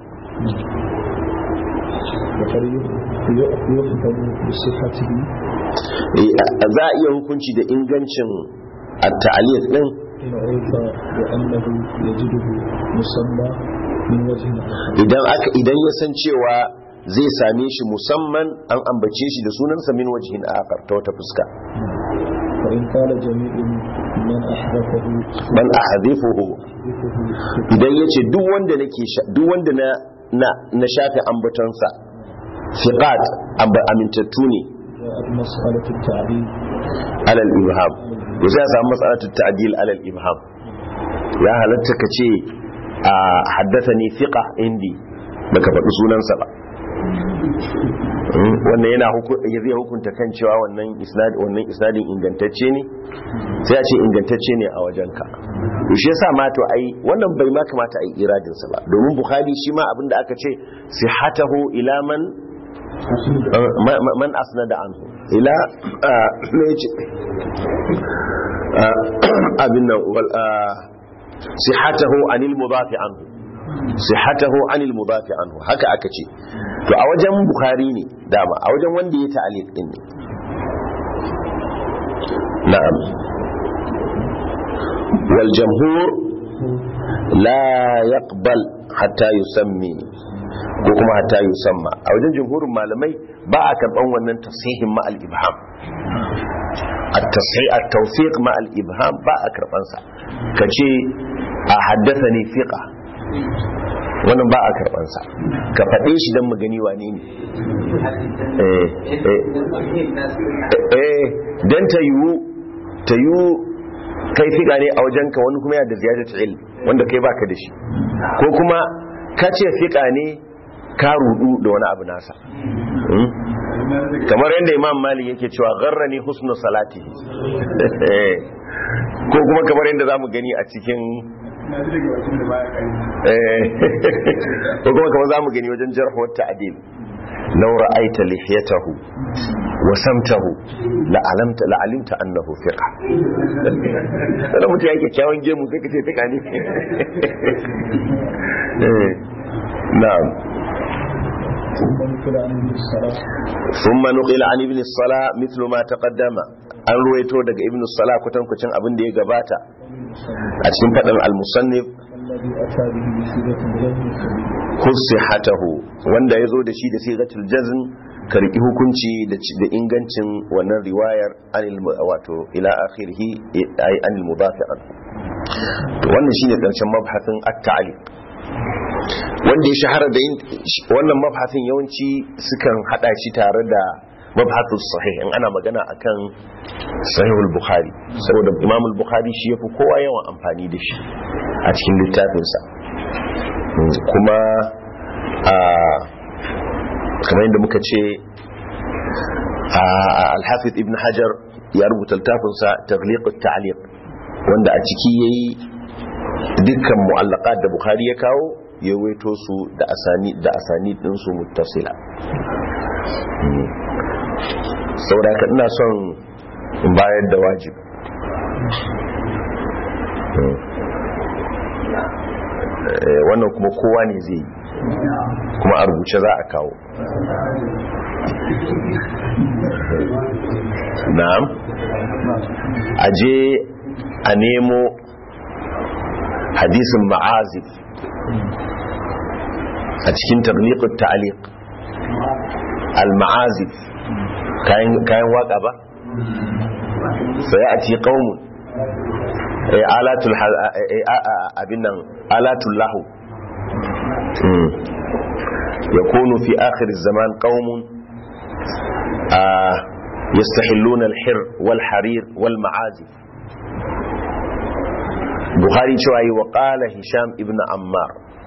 وقد يحكم بصحته Eh, a- za a iya hukunci da ingancin at-ta'liq din إن عرف بأنه يجده مسمى من وجه آخر idan aka idan ya san cewa zai same shi musamman an ambace shi da sunansa min wajhin akhar ta wata fuska فإن قال جميع من أحدثه man ahadithuhu يحدثه idan yace duk wanda nake sha- duk wanda na na na shafe ambatonsa fiqat amba- amintattu ne جاءت مسألة التعديل alal ibham to sai a samu mas'alatu ta'dil alal ibham ya halatta ka ce a haddathani fiqa indi baka faɗi sunansa ba Mm, wannan yana huku- ya zai hukunta kan cewa wannan isnad wannan isnadin ingantacce ne sai a ce ingantacce ne a wajenka to shi yasa ma to ai wannan bai ma kamata a yi iradin sa ba domin bukhari shi ma abinda aka ce sihatahu ila man ma- ma- man asnada anhu ila ah, me yace Ah, abin nan wal ah, sihatahu anil mudafi anhu sihatahu anil mudafi anhu haka aka ce to a wajen bukhari ne dama a wajen wanda ya ta'aliq din ne na'am wal jamhur la yaqbal hatta yusammi ko kuma hatta yusamma a wajen jumhurin malamai ba a karban wannan tasihin ma al ibham التصحيح التوثيق مع الابهام ba a karban sa kace a haddathani fiqa wannan ba a karban sa ka faɗe shi dan mu gani wane ne eh eh eh dan ta yiwu ta yiwu kai fiqa ne a wajenka wani kuma ya da ziyadatu ilm wanda kai baka da shi ko kuma ka ce fiqa ne ka rudu da wani abu nasa Hmm? kamar yadda imam malik yake cewa gharrani husnu salatihi ko kuma kamar yadda zamu gani a cikin eh, ko kuma kamar zamu gani wajen jarh wa ta'dil law ra'aita lihiyatahu wa samtahu la alamta la alimta annahu fiqa sai mutum yake kyawun gemu sai kace fiqa ne eh na'am ثم نقل عنه الصلاة ثم نقل عن ابن الصلاة مثل ما تقدم an ruwaito daga ibn salah kwatankwacin abin da ya gabata a cikin faɗin al-musannif الذي أتى به بصيغة الجزم السبيل hatahu wanda ya zo da shi da sigatul jazm ka riki hukunci da ci- da ingancin wannan riwayar anil mu- wato ila akhirih ay anil mudafi an to wannan shine karshen mabhasin at-ta'liq wanda ya shahara da yin wannan mabhasin yawanci sukan hada shi tare da mabhasus sahih in ana magana akan sahihul bukhari saboda imam al-bukhari shi yafi kowa yawan amfani da shi a cikin littafinsa kuma a kamar yadda muka ce a alhafiz ibn hajar ya rubuta littafinsa tagliqut ta'liq wanda a ciki yayi dukkan mu'allaqat da bukhari ya kawo ya waito su da asani da asani din su muttasila saboda haka ina son in bayar da wajib Eh, wannan kuma kowa ne zai yi kuma a rubuce za a kawo na'am a je a nemo hadisin ma'azif a cikin tabliqut ta'liq al-ma'azif kayan kayan waka ba sai a ci qaumun eh alatul hal- eh, eh, a- a- abin nan alatul lahu mm. yakunu fi akhir zaman qaumun ah, yastahilluna al-hir wal harir wal ma'azif bukhari cewa yi wa qala hisham ibn ammar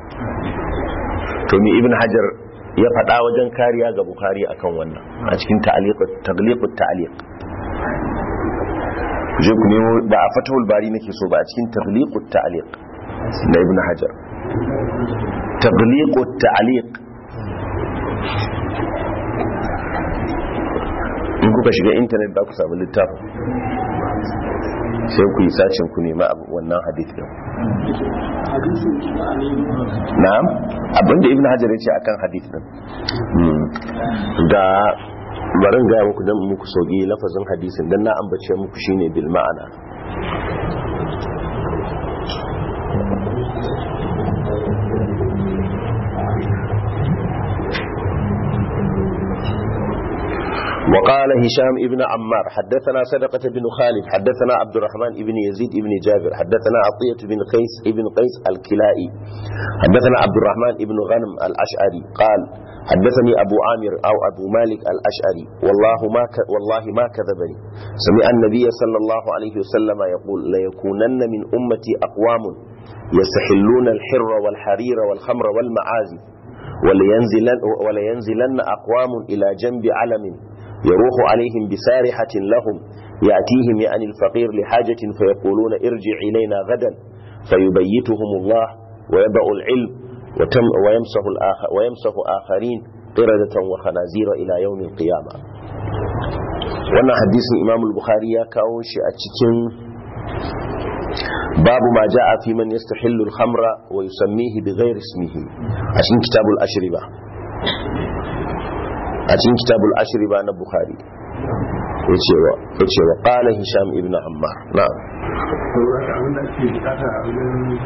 to mi ibn hajar ya faɗa wajen kariya ga bukhari akan wannan a cikin tagliqut ta'liq je ku nemo ba a fatahul bari nake so ba a cikin tagliqut ta'liq na ibn hajar tagliqut ta'liq in kuka shiga intanet ba ku samu littafin sai ku yi sacin ku nema abu- wannan hadith din na'am abinda ibn hajar ya ce akan hadith din Hmm. ga barin gaya muku dan muku sauki lafazin hadisin dan na ambace muku shine bil ma'ana وقال هشام ابن عمار حدثنا صدقة بن خالد حدثنا عبد الرحمن ابن يزيد ابن جابر حدثنا عطية بن قيس ابن قيس الكلائي حدثنا عبد الرحمن ابن غنم الأشعري قال حدثني أبو عامر أو أبو مالك الأشعري والله ما ك... والله ما كذبني سمع النبي صلى الله عليه وسلم يقول ليكونن من أمتي أقوام يستحلون الحر والحرير والخمر والمعازف ولينزلن, ولينزلن أقوام إلى جنب علم يروح عليهم بسارحة لهم يأتيهم يعني الفقير لحاجة فيقولون ارجع إلينا غدا فيبيتهم الله ويبأ العلم وتم ويمسح, الآخر ويمسح آخرين قردة وخنازير إلى يوم القيامة وانا حديث الإمام البخاري كاوش أتشكين باب ما جاء في من يستحل الخمر ويسميه بغير اسمه عشان كتاب الأشربة عشان كتاب الأشربة أنا بخاري yace wa qala hisham ibn ammar na'am abin da ake bukata a wajen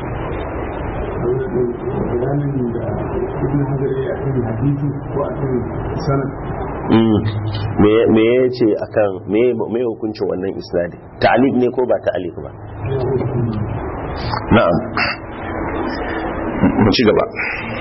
bayanin da ibn hajar ya kan hadisi ko a kan sanad Mm. me me yace akan me me hukuncin wannan isnadi ta'liq ne ko ba ta'liq ba na'am mu ci gaba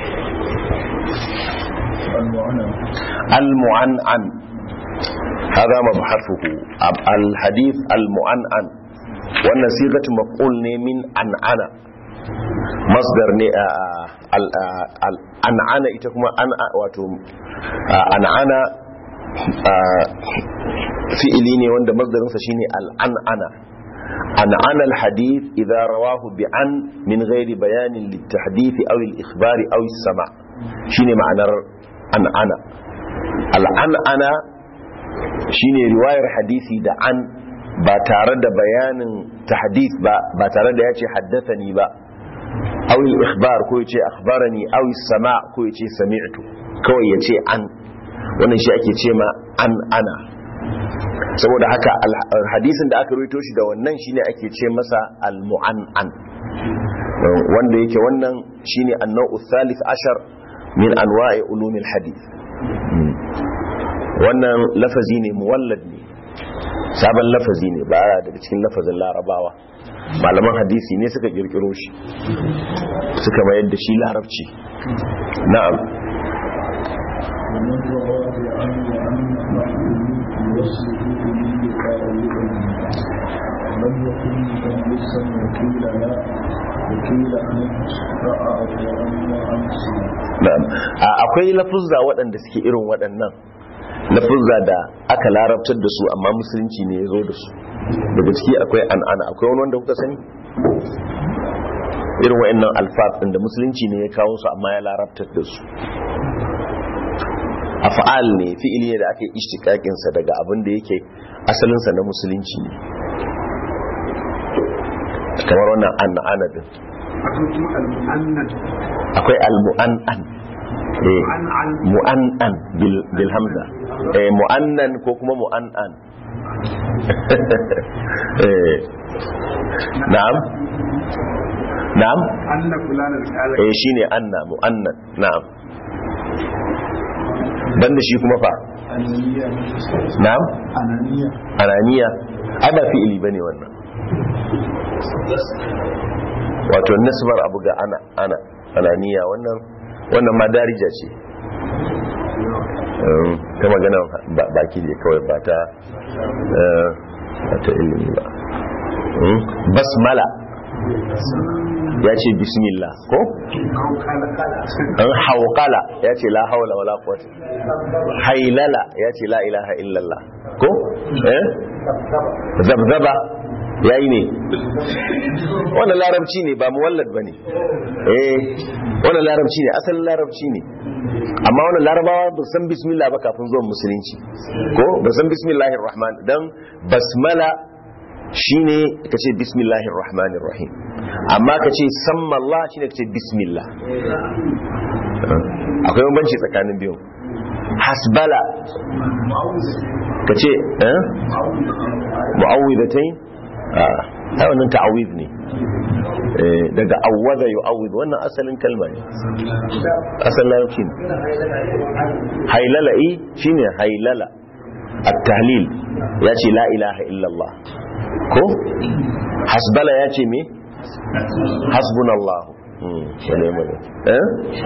المعنى المعنعن هذا مبحثه أب- الحديث المعنعن wannan sigatu maf'ul ne min an'ana masdar ne a al- a- al- an'ana ita kuma an wato a, an'ana a, fi'ili ne wanda masdarinsa shine al-an'ana an'ana al-hadith idza rawahu bi an min ghairi bayanin litahdith aw al-ikhbari aw as-sama' shine ma'anar an'ana al-an'ana shine riwayar hadisi da an ba tare da bayanin tahdith ba ba tare da ya ce haddathani ba aw al-ikhbar ko yace akhbarani aw as-sama' ko yace sami'tu kawai yace an wannan shi ake ce ma an ana saboda haka hadisin da aka ruwaito shi da wannan shine ake ce masa al-mu'an'an wanda yake wannan shine an-naw'u thalith ashar min anwa'i ulumil hadith wannan lafazi ne muwallad ne sabon lafazi ne ba daga cikin lafazin larabawa malaman hadisi ne suka kirkiro shi suka mayar da shi larabci na'am ومن روى عن وعن محمود يوصله به قائلا لم يكن مدلسا وكيل لا وكيل عن رأى وعن وعن na'am A- akwai lafuzza waɗanda suke irin waɗannan lafuzza da aka larabtar da su amma musulunci ne ya zo da su daga ciki akwai an'ana akwai wani wanda kuka sani irin waɗannan alfaf ɗin da musulunci ne ya kawo su amma ya larabtar da su af'al ne fi'ili ne da aka yi ishtiqaqin sa daga abin da yake asalin sa na musulunci ne kamar wannan an'ana din akwai kuma al-mu'annan akwai al-mu'an'an eh mu'an'an bil bil hamza eh mu'annan ko kuma mu'an'an eh na'am na'am anna fulanan kala eh shine anna mu'annan na'am banda shi kuma fa أنانية na'am أنانية ananiya ai ba fi'ili bane wannan wato nasbar abu ga ana ana ananiya wannan wannan ma darija ce Um, ta magana ba- baki ne kawai ba ta eh, ba ta ilimi ba Um, basmala ya ce bismillah ko an hauƙala ya ce la haula wala quwwata hailala ya ce la ilaha illallah ko eh zabzaba yayi ne wannan larabci ne ba muwallad bane eh wannan larabci ne asalin larabci ne amma wannan larabawa ba san bismillah ba kafin zuwan musulunci ko ba san bismillahir rahman dan basmala shine kace bismillahir rahmanir rahim amma kace samma Allah shine kace bismillah akwai bambanci tsakanin biyu hasbala kace eh mu'awwidatayn ah ai wannan ta'awid ne eh daga awwada yu'awwid wannan asalin kalma ne asalin larabci ne hailala eh shine hailala at-tahlil yace la ilaha illallah ko hasbala yace me hasbunallahu hmm shine mai eh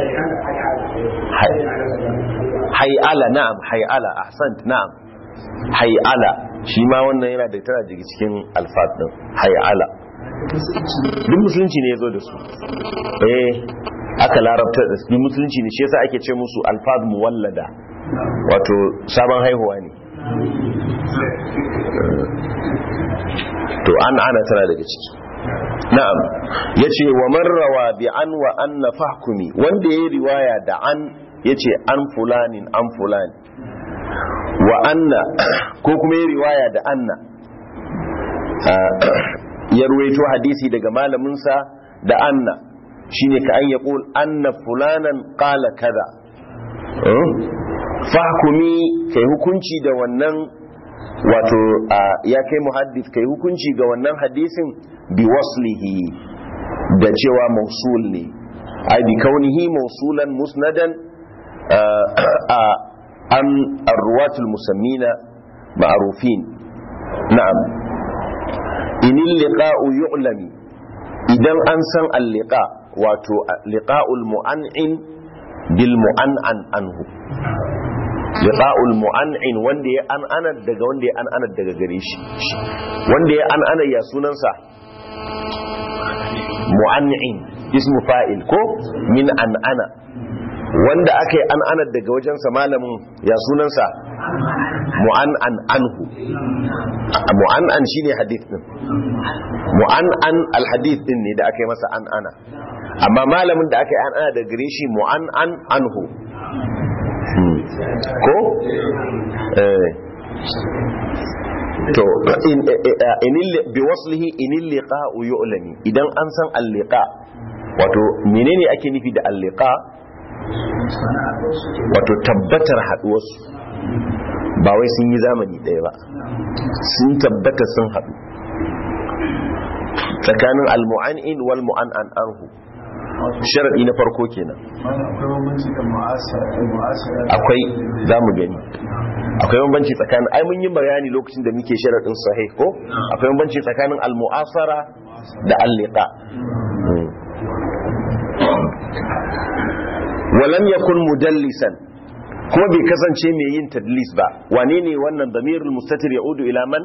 hay'ala na'am hay'ala ahsant na'am hay'ala shi ma wannan yana da tana daga cikin alfat din hay'ala duk musulunci ne ya zo da su eh aka larabta da su musulunci ne shi yasa ake ce musu alfaz muwallada wato sabon haihuwa ne to an ana tana daga ciki na'am yace wa man rawa bi an wa anna fahkumi wanda yayi riwaya da an yace an fulanin an fulani wa anna ko kuma yayi riwaya da anna ya ruwaito hadisi daga malamin sa da anna shine ka an yaqul anna fulanan qala kaza fahkumi kai hukunci da wannan wato ya kai muhaddis kai hukunci ga wannan hadisin bi waslihi da cewa mausul ne ai bi kaunihi mausulan musnadan an arwatul musammina ma'rufin na'am inil liqa'u yu'lami idan an san al-liqa wato liqa'ul mu'an'in bil mu'an'an anhu liqa'ul mu'an'in wanda ya an ana daga wanda ya an ana daga gare shi wanda ya an ana ya sunansa mu'an'in ismu fa'il ko min an ana wanda aka yi an ana daga wajensa malamin ya sunansa mu'an'an anhu mu'an'an shine hadith din mu'an'an alhadith din ne da aka yi masa an ana amma malamin da aka yi an ana daga gare shi mu'an'an anhu ko to bi waslihi inil liqa'u yu'lami idan an san al-liqa wato menene ake nufi da alliqa wato tabbatar haduwarsu ba wai sun yi zamani ɗaya ba sun tabbata sun haɗu tsakanin almu'an'in wal mu'an'an anhu sharadi na farko kenan akwai bambanci da mu'asara akwai za mu gani akwai bambanci tsakanin ai mun yi bayani lokacin da muke sharadin sahih ko akwai bambanci tsakanin al-mu'asara da al-liqa walam yakun mudallisan kuma bai kasance mai yin tadlis ba wane ne wannan damirul mustatir yaudu ila man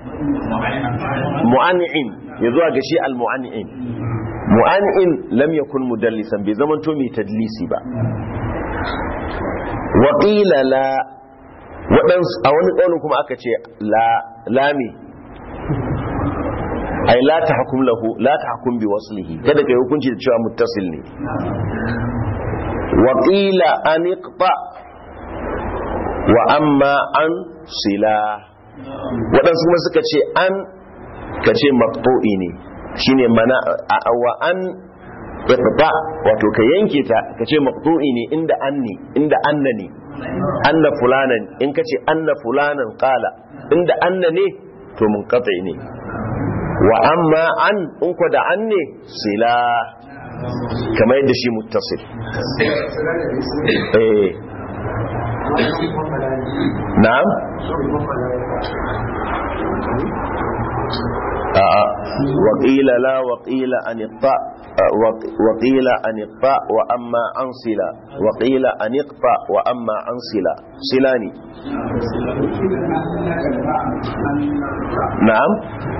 mu'an'in ya zuwa ga shi al-mu'an'in mu'an'in lam yakun mudallisan bai zamanto mai tadlisi ba wa qila la waɗansu a wani ƙaunin kuma aka ce lami ai la ta hakum lahu la ta hakum bi waslihi kada kai hukunci da cewa muttasil ne wa qila an iqta wa amma an sila waɗansu kuma suka ce an ka ce maqtu'i ne shine mana wa an iqta wato ka yanke ta ka ce maqtu'i ne inda an ne inda anna ne anna fulanan in kace anna fulanan qala inda anna ne to munqati ne wa amma an in ko da an ne sila kamar yadda shi muttasil eh na'am a'a wa qila la wa qila an iqta وقيل أن اقطع وأما عن صلة وقيل أن اقطع وأما عن صلة صلاني نعم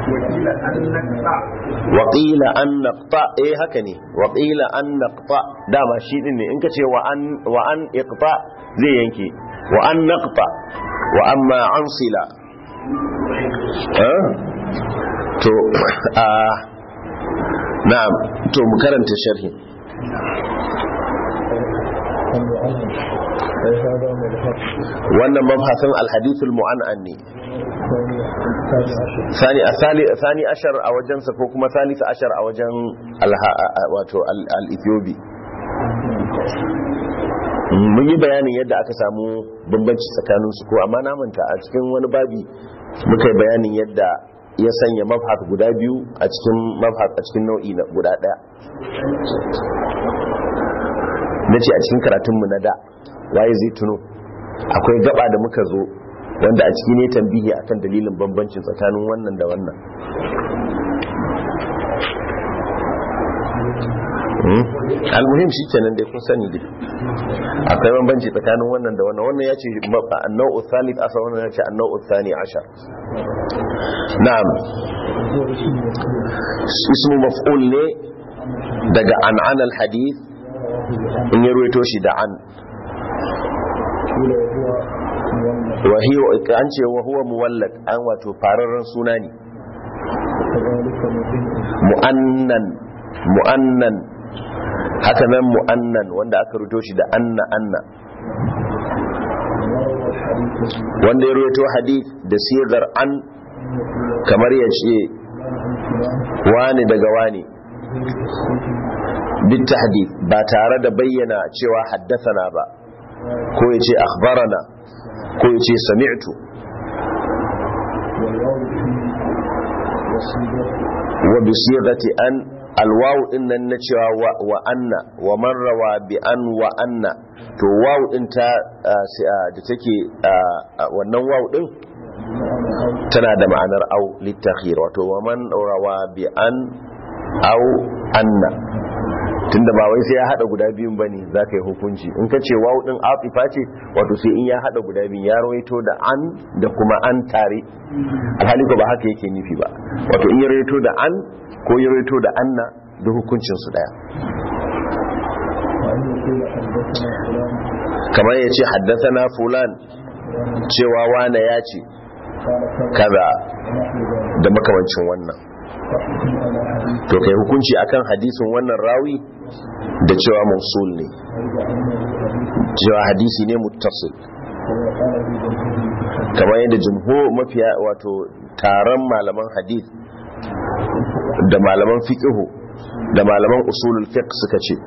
وقيل أن نقطع إيه هكني وقيل أن نقطع دام شيء إني إنك وأن وأن اقطع زي ينكي وأن نقطع وأما عن صلة ها تو آه na'am to mu karanta sharhi wannan mabhasin alhadithul mu'an'an ne sani asali sani ashar a wajen sa ko kuma salisa ashar a wajen wato al-ethiopi mun yi bayanin yadda aka samu bambanci tsakanin su ko amma na manta a cikin wani babi muka yi bayanin yadda ya sanya mabhat guda biyu a cikin mabhat a cikin nau'i na guda daya na ce a cikin karatunmu na da waye zai tuno akwai gaba da muka zo wanda a ciki ne tambihi akan dalilin bambancin tsakanin wannan da wannan almuhim shi kenan dai kun sani dai akwai bambanci tsakanin wannan da wannan wannan ya ce annau'u thalith asar wannan ya ce annau'u thani ashar na'am ismu maf'ul ne daga an'an al-hadith in ya ruwaito shi da an wahiyo an ce wa huwa muwallad an wato fararren suna ne mu'annan mu'annan haka nan mu'annan wanda aka rubuto shi da anna anna wanda ya rubuto hadith da sigar an kamar ya ce wani daga wani bitta hadith ba tare da bayyana cewa haddasana ba ko ya ce akhbarana ko ya ce sami'tu wa bi sigati an alwawu din nan na cewa wa anna wa man rawa bi an wa anna to wawu din ta da take wannan wawu din tana da ma'anar au litakhir wato wa man rawa bi an au anna tunda ba wai sai ya hada guda biyun bane zaka yi hukunci in ka ce wawu din atifa ce wato sai in ya hada guda biyun ya rawaito da an da kuma an tare alhali ko ba haka yake nufi ba wato in ya rawaito da an ko ya rawaito da anna da hukuncin su daya kamar ya ce haddasa fulan cewa wane ya ce kaza da makamancin wannan to kai hukunci akan hadisin wannan rawi da cewa mausul ne cewa hadisi ne muttasil kamar yadda jumhur mafiya wato taron malaman hadith da malaman fiqhu da malaman usulul fiqh suka ce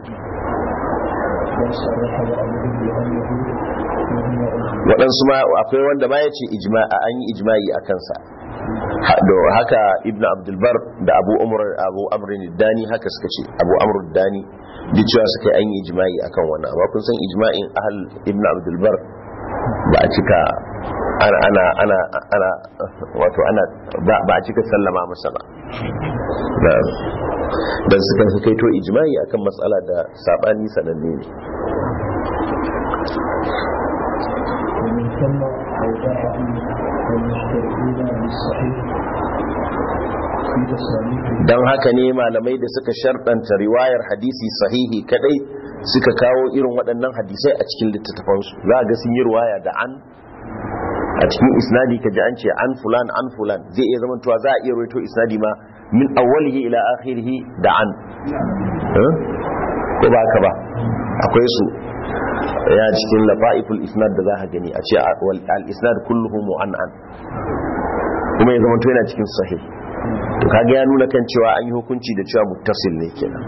وصرح بعضهم بأنه مجمع waɗansu ma akwai wanda ma ya ce an yi ijma'i a kansa Ha- da haka ibn abdulbar da abu umar abu amrin dani haka suka ce abu amr dani duk cewa suka yi an yi ijma'i akan wannan amma kun san ijma'in ahal ibn abdulbar ba a cika ana ana ana ana wato ana ba ba a cika sallama masa ba na'am dan suka kai to ijma'i akan matsala da sabani sananne ne ومن ثم أوضعه المشتركين بالصحيح في تصانيفه don haka ne malamai da suka sharɗanta riwayar hadisi sahihi kadai suka kawo irin waɗannan hadisai a cikin littattafansu za a ga sun yi riwaya da an a cikin isnadi ka ji an ce an fulan an fulan zai iya zama tuwa za a iya rawaito isnadi ma min awwalihi ila akhirihi da an Eh? ko ba haka ba akwai su ya cikin lafa'iful isnad da za ka gani a ce al isnad kulluhu mu'an'an kuma ya zama to yana cikin sahih to kaga ya nuna kan cewa an yi hukunci da cewa muttasil ne kenan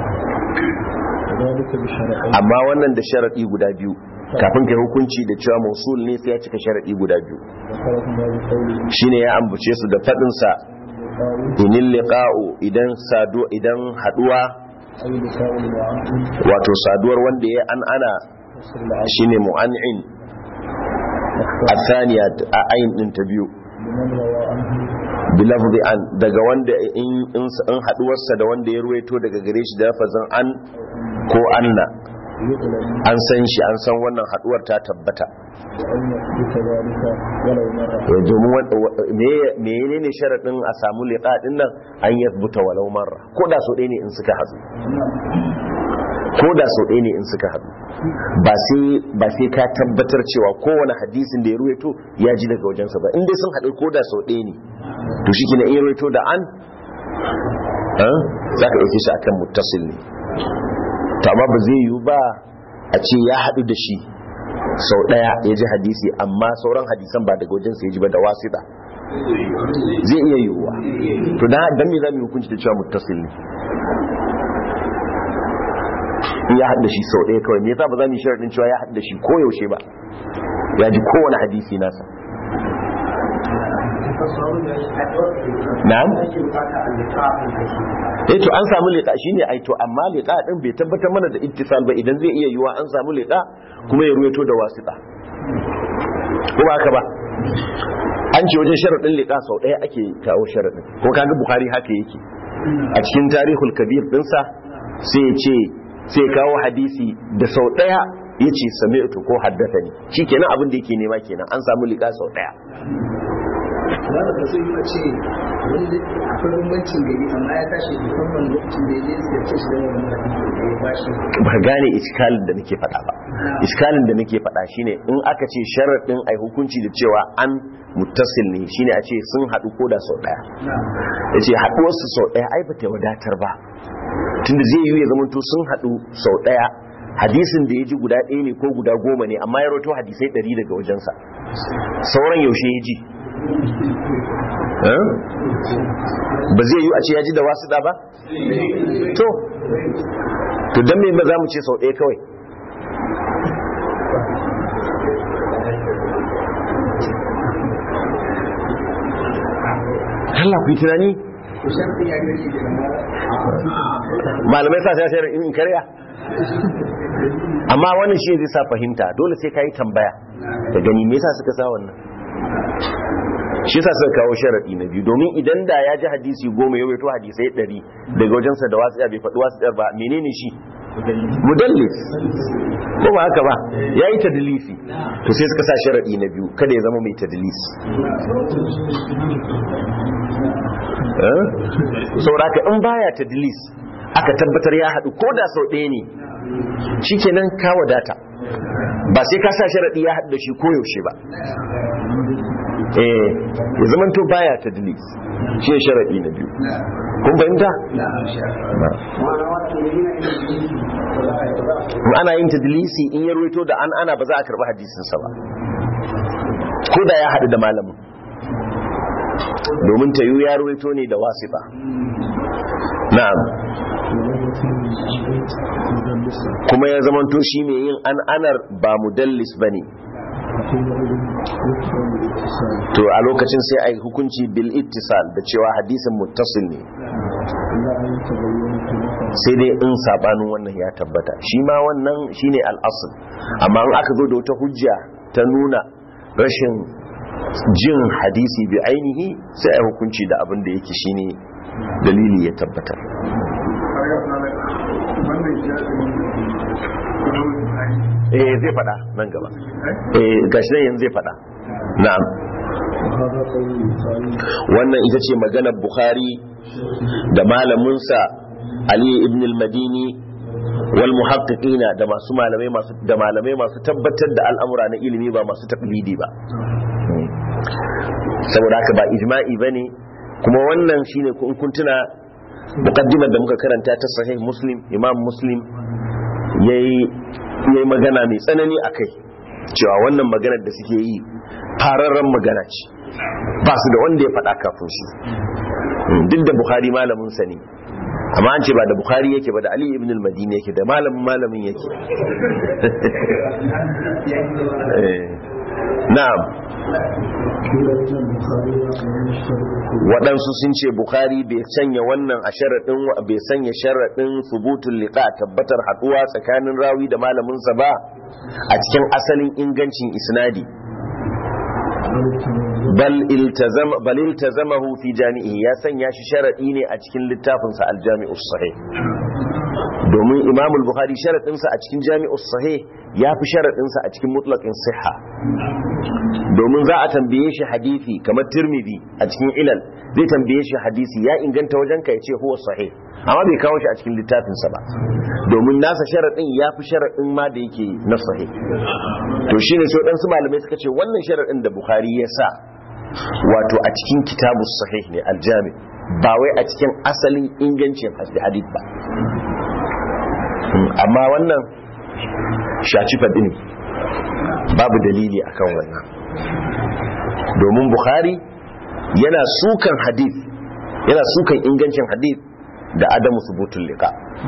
وذلك بشرعين amma wannan da sharadi guda biyu kafin kai hukunci da cewa mausul ne sai ya cika sharadi guda biyu ذكرهما بقوله shine ya ambace su da fadin sa لقاء inil liqa'u idan sadu idan haduwa أي لقاء المعامل wato saduwar wanda ya an ana وصل العبد shine mu'an'in athaniya a ayin din ta biyu لمن روى عنه bilafzi an daga wanda in in in haduwarsa da wanda ya ruwaito daga gare shi da lafazin an ko anna يعلم an san shi an san wannan haduwar ta tabbata وأن يثبت ذلك ولو مرة Eh, domin wanda- wa- me- menene sharaɗin a samu liƙa ɗin nan an yasbuta walau marra ko da sau ɗaya ne in suka haɗu ko da sau ɗaya ne in suka haɗu ba sai ba sai ka tabbatar cewa kowane hadisin da ya ruwaito ya ji daga wajensa ba in dai sun haɗu ko da sau ɗaya ne to shi kina iya ruwaito da an eh, za ka ɗauke shi akan muttasil ne to amma ba zai yiwu ba a ce ya haɗu da shi sau ɗaya ya ji hadisi amma sauran hadisan ba daga wajensa ya ji ba da wasita zai iya yiwuwa to da dan me za mu yi hukunci da cewa muttasil ne in ya haɗa shi sau ɗaya kawai me yasa ba za mu yi sharaɗin cewa ya haɗa shi ko yaushe ba ya ji kowane hadisi nasa na'am eh to an samu liqa shine ai to amma liqa din bai tabbatar mana da ittisal ba idan zai iya yiwa an samu liqa kuma ya ruwaito da wasita ko ba haka ba an ce wajen sharadin liqa sau ɗaya ake kawo sharadin ko kaga bukhari haka yake a cikin tarihul kabir dinsa sai ya ce sai ya kawo hadisi da sau ɗaya ya ce sami'tu ko haddathani shikenan abin da yake nema kenan an samu liqa sau ɗaya za da ba zai yi a ce wanda akwai bambancin gari amma ya tashi musamman lokacin da ya je ya ce shi da wani hadisi da ya bashi ba gane iskalin da nake faɗa ba iskalin da nake faɗa shine in aka ce sharaɗin ai hukunci da cewa an muttasil ne shine a ce sun haɗu ko da sau ɗaya ya ce haɗuwarsu sau ɗaya ai ba ta wadatar ba tunda zai yi ya zamanto sun haɗu sau ɗaya hadisin da ya ji guda ɗaya ne ko guda goma ne amma ya roto hadisai ɗari daga wajensa sauran yaushe ya ji Eh? ba zai yi a ce ya ji da wasu da ba to to don me ba za mu ce sau ɗaya kawai Allah ku yi tunani to sharfi ya gari da malamai sa sai in karya amma wannan shi zai sa fahimta dole sai ka yi tambaya da gani me yasa suka sa wannan shi yasa suka kawo sharadi na biyu domin idan da ya ji hadisi goma ya wato hadisai ɗari daga wajensa da wasu bai faɗi wasu ba menene shi mudallis ko ba haka ba ya yi tadlisi to sai suka sa sharadi na biyu kada ya zama mai tadlisi eh sauraka in baya tadlis aka tabbatar ya haɗu ko da sau ɗaya ne shikenan ka wadata ba sai ka sa sharaɗi ya haɗu da shi koyaushe ba eh ya zaman to baya tadlis shi ne sharaɗi na biyu kun fahimta in ana yin tadlisi in ya ruwaito da an ana ba za a karɓi hadisinsa ba ko da ya haɗu da malamin domin ta yi ya ruwaito ne da wasifa na'am kuma ya zamanto shi mai yin an anar ba mudallis bane to a lokacin sai a yi hukunci bil ittisal da cewa hadisin muttasil ne sai dai in sabanin wannan ya tabbata shi ma wannan shine al'asul amma in aka zo da wata hujja ta nuna rashin jin hadisi bi ainihi sai a yi hukunci da abin da yake shine dalili ya tabbatar eh zai fada nan gaba eh gashi nan yanzu zai fada na'am wannan ita ce maganar bukhari da malaminsa ali ibn al-madini wal muhaqqiqina da masu malamai masu da malamai masu tabbatar da al'amura na ilimi ba masu taqlidi ba saboda haka ba ijma'i bane kuma wannan shine kun kun tuna muqaddimar da muka karanta ta sahih muslim imam muslim yayi yayi magana mai tsanani akai cewa wannan maganar da suke yi fararren magana ce ba su da wanda ya faɗa kafin shi duk da bukhari malamin sa ne amma an ce ba da bukhari yake ba da ali ibn al-madini yake da malamin malamin yake na'am waɗansu sun ce bukhari bai sanya wannan a sharaɗin bai sanya sharaɗin subutul liqa tabbatar haɗuwa tsakanin rawi da malaminsa ba a cikin asalin ingancin isnadi bal iltazama bal iltazamahu fi jami'i ya sanya shi sharadi ne a cikin littafinsa al-jami'us sahih domin imam al-bukhari sharadinsa a cikin jami'us sahih ya fi sharadinsa a cikin mutlaqin sihha domin za a tambaye shi hadisi kamar tirmidhi a cikin ilal zai tambaye shi hadisi ya inganta wajen ka yace huwa sahih amma bai kawo shi a cikin littafinsa ba domin nasa sharadin ya fi sharadin ma da yake na sahih to shine sai waɗansu malamai suka ce wannan sharadin da bukhari ya sa wato a cikin kitabu sahih ne aljami ba wai a cikin asalin ingancin hadith ba amma wannan shaci faɗi ne babu dalili akan wannan domin bukhari yana sukan hadith yana sukan ingancin hadith da adamu subutun liqa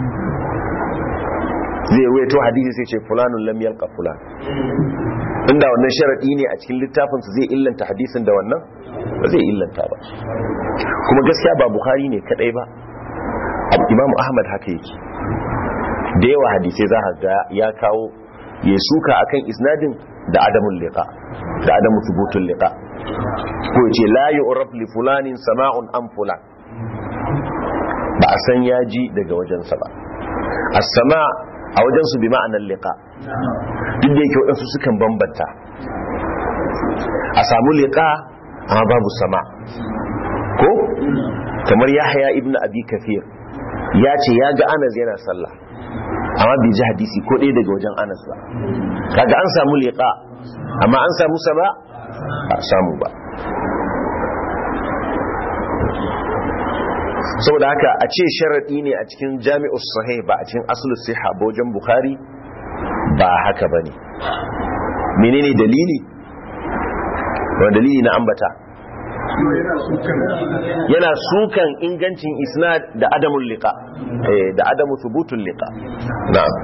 zai waito hadisi sai ce fulanun lam yalqa fulan inda wannan sharadi ne a cikin littafin su zai illanta hadisin da wannan ba zai illanta ba kuma gaskiya ba bukhari ne kadai ba imam ahmad haka yake da yawa hadisai za ga ya kawo ya suka akan isnadin da adamun liqa da adamu thubutun liqa ko ce la yu'raf li fulanin sama'un am fulan ba a san yaji daga wajensa ba as-sama a wajensu bi ma'anar liqa duk da yake waɗansu sukan bambanta a samu liqa amma babu sama ko kamar yahya ibnu abi kafir ya ce ya ga anas yana sallah amma bai ji hadisi ko ɗaya daga wajen anas ba kaga an samu liqa amma an samu sama ba samu ba saboda haka a ce sharaɗi ne a cikin jami'us sahih ba a cikin asulus siha ba wajen bukhari ba haka ba ne menene dalili wani dalili na ambata yana sukan ingancin isnad da adamun liqa da adamu thubutun liqa na'am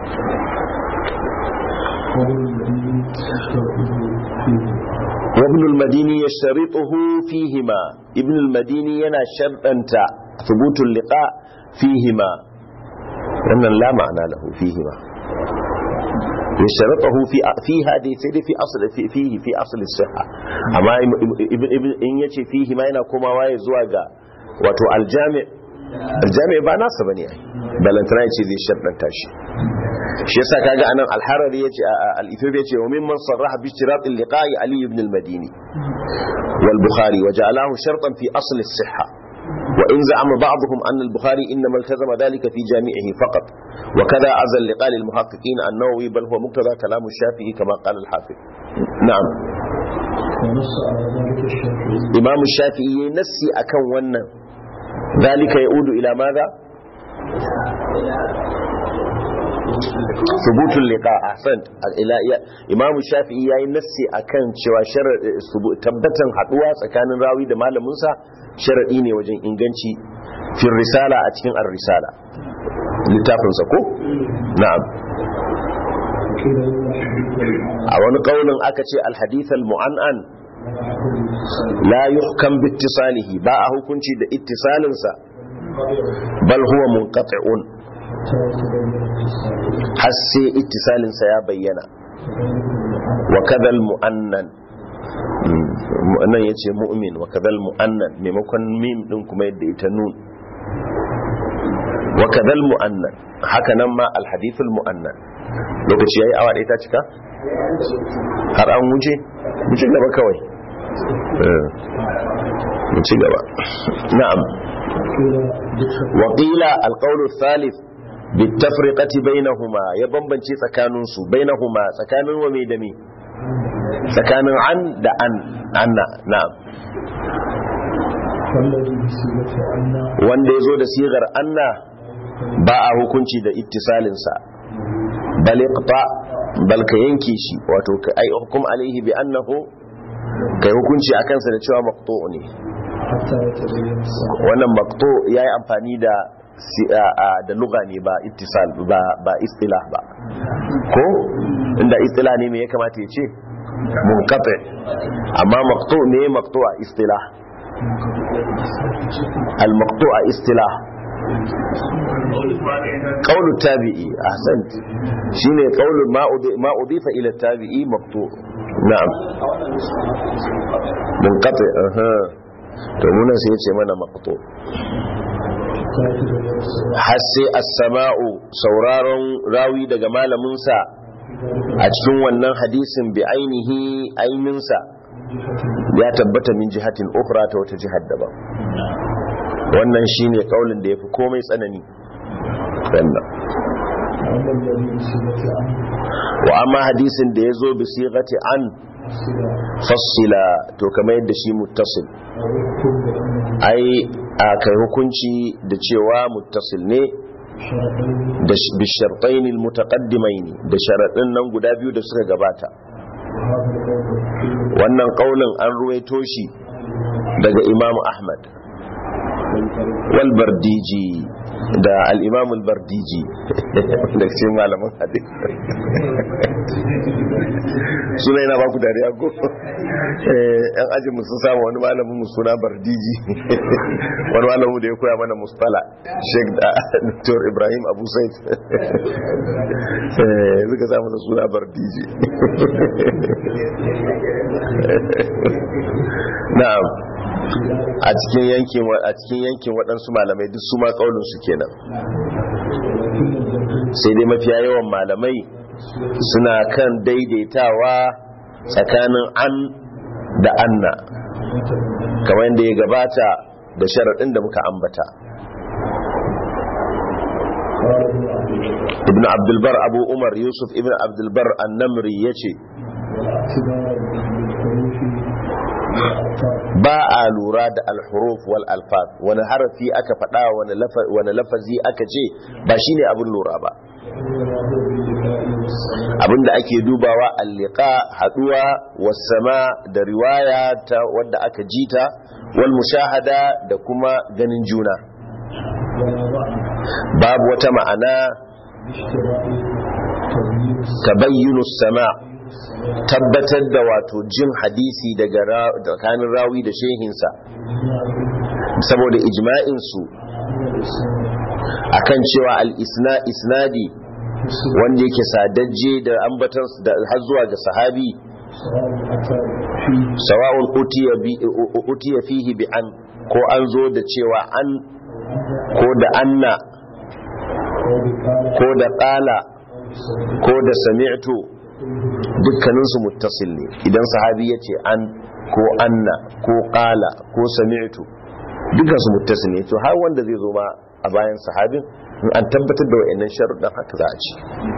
وابن المديني يشترطه فيهما ابن المديني ينا شرطا ثبوت اللقاء فيهما لأن لا معنى له فيهما يشترطه في في هذه سيدي في أصل في فيه في أصل الصحة أما إن يتي فيه ما ينا كما واي زواجا وتو الجامع الجامع با ناسا بني بل انت يتي ذي شرطا تاشي shi yasa kaga anan al-harari yace al-ethiopi yace wa mimman sarraha bi ishtirat al-liqa'i ali ibn al-madini wal bukhari wa ja'alahu shartan fi asl as-sihha وإن زعم بعضهم أن البخاري إنما التزم ذلك في جامعه فقط وكذا عز اللقاء للمحققين النووي بل هو مقتضى كلام الشافعي كما قال الحافظ نعم إمام الشافعي نسي أكون ون ذلك يعود إلى ماذا ثبوت اللقاء أحسنت إلى إمام الشافعي yayi nassi akan cewa tabbatan haduwa tsakanin rawi da malamin sa sharadi ne wajen inganci fil risala a cikin ar-risala littafinsa ko na'am a wani kaunin aka ce alhadith al-mu'an'an la yuhkam bi ittisalihi ba a hukunci da ittisalinsa bal huwa munqati'un har sai ittisalinsa ya bayyana wa kadal mu'annan nan yace mu'min wa kadal mu'annan maimakon mim din kuma yadda ita nun wa kadal mu'annan haka nan ma alhadithul mu'annan lokaci yayi awa ɗaya ta cika har an wuce mu ci gaba kawai mu ci gaba na'am wa qila alqawlu thalith bitafriqati bainahuma ya bambance tsakanin su bainahuma tsakanin wa mai da me tsakanin an da an anna na'am wanda ya zo da sigar anna ba a hukunci da ittisalinsa bal iqta bal ka yanke shi wato ka ai hukum alaihi bi annahu kai hukunci akan sa da cewa maqtu ne wannan maqtu yayi amfani da da lugha ne ba ittisal ba ba istilah ba ko inda istilah ne me ya kamata ya ce munqati amma maqtu ne maqtu a istilah al maqtu a istilah قول التابعي احسنت شيني قول ما ما اضيف الى التابعي مقطوع نعم منقطع اها to munan sai yace mana maqtu har sai as-sama'u sauraron rawi daga malamin sa a cikin wannan hadisin bi ainihi aininsa ya tabbata min jihatin ukhra ta wata jihar daban wannan shine kaulin da yafi komai tsanani wannan wa amma hadisin da yazo bi sighati an fassila to kamar yadda shi muttasil ai a kai hukunci da cewa muttasil ne da bishartain almutaqaddimain da sharadin nan guda biyu da suka gabata wannan kaulin an ruwaito shi daga imam ahmad walbardiji da al'imamul bardiji da ce malaman hadith suna yana baku dariya ko yan ajin musu samu wani malamin mu suna bardiji wani malamu da ya koya mana mustala sheik da dr ibrahim abu said suka samu da suna bardiji na'am a cikin yankin a cikin yankin waɗansu malamai duk su ma kaulin su kenan sai dai mafiya yawan malamai suna kan daidaitawa tsakanin an da anna kamar yadda ya gabata da sharaɗin da muka ambata ibn abdulbar abu umar yusuf ibn abdulbar annamri ya ce ba a lura da alhuruf wal alfaz wani harafi aka faɗa wani lafazi aka ce ba shine abin lura ba abinda ake dubawa allika haduwa wasama da riwaya ta wadda aka jita wal mushahada da kuma ganin juna babu wata ma'ana tabayyunu sama' tabbatar da wato jin hadisi daga tsakanin rawi da shehinsa saboda ijma'insu akan cewa al-isnadi wanda yake sadajje da ambatan da har zuwa ga sahabi sawa'un utiya fihi bi an ko an zo da cewa an ko da anna ko da qala ko da sami'tu dukkaninsu muttasil ne idan sahabi ya ce an ko anna ko kala ko sami'tu dukkansu muttasil ne to har wanda zai zo ma a bayan sahabin in an tabbatar da wa'annan sharuɗan haka za a ci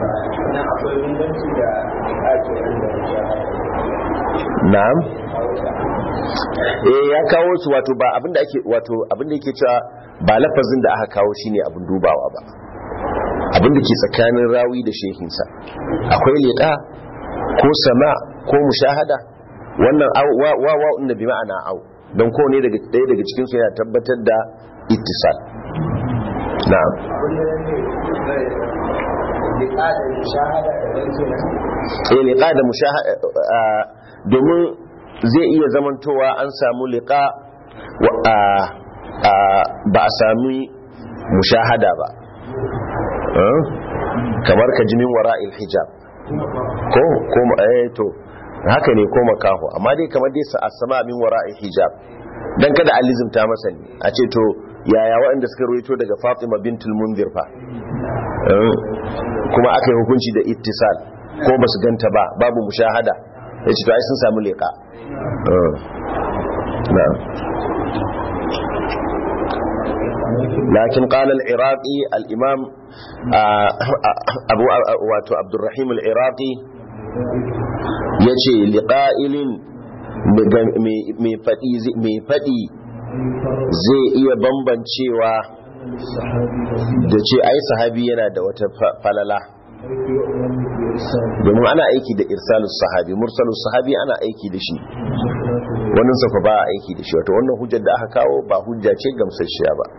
na'am eh ya kawo su wato ba abinda ake wato abinda yake cewa ba lafazin da aka kawo shine abin dubawa ba abinda ke tsakanin rawi da shehinsa akwai liƙa ko sama ko mushahada wannan wawa inda bi ma'ana au don ko ne daga ɗaya daga cikinsu yana tabbatar da ittisal na'am liƙa da shahada da ɗan kenan eh liqa da mushahada domin zai iya zamantowa an samu liqa wa- a- a- ba a sami mushahada ba Eh? kamar ka jimin wara'il hijab ko ko eh to haka ne ko makaho amma dai kamar dai sa asama min wara'il hijab dan kada alizimta masa ne a ce to yaya waɗanda suka ruwaito daga Fatima bintul Munzir fa Eh, kuma aka yi hukunci da ittisal ko ba su ganta ba babu mushahada ya ce to ai sun samu leƙa Eh, na'am. lakin qala al-iraqi al-imam ah, abu wato abdurrahim al-iraqi yace liqa'ilin mai fadi mai fadi zai iya bambancewa da ce ai sahabi yana da wata fa- falala domin ana aiki da irsalus sahabi mursalus sahabi ana aiki da shi wannan safa ba a aiki da shi wato wannan hujjar da aka kawo ba hujja ce gamsasshiya ba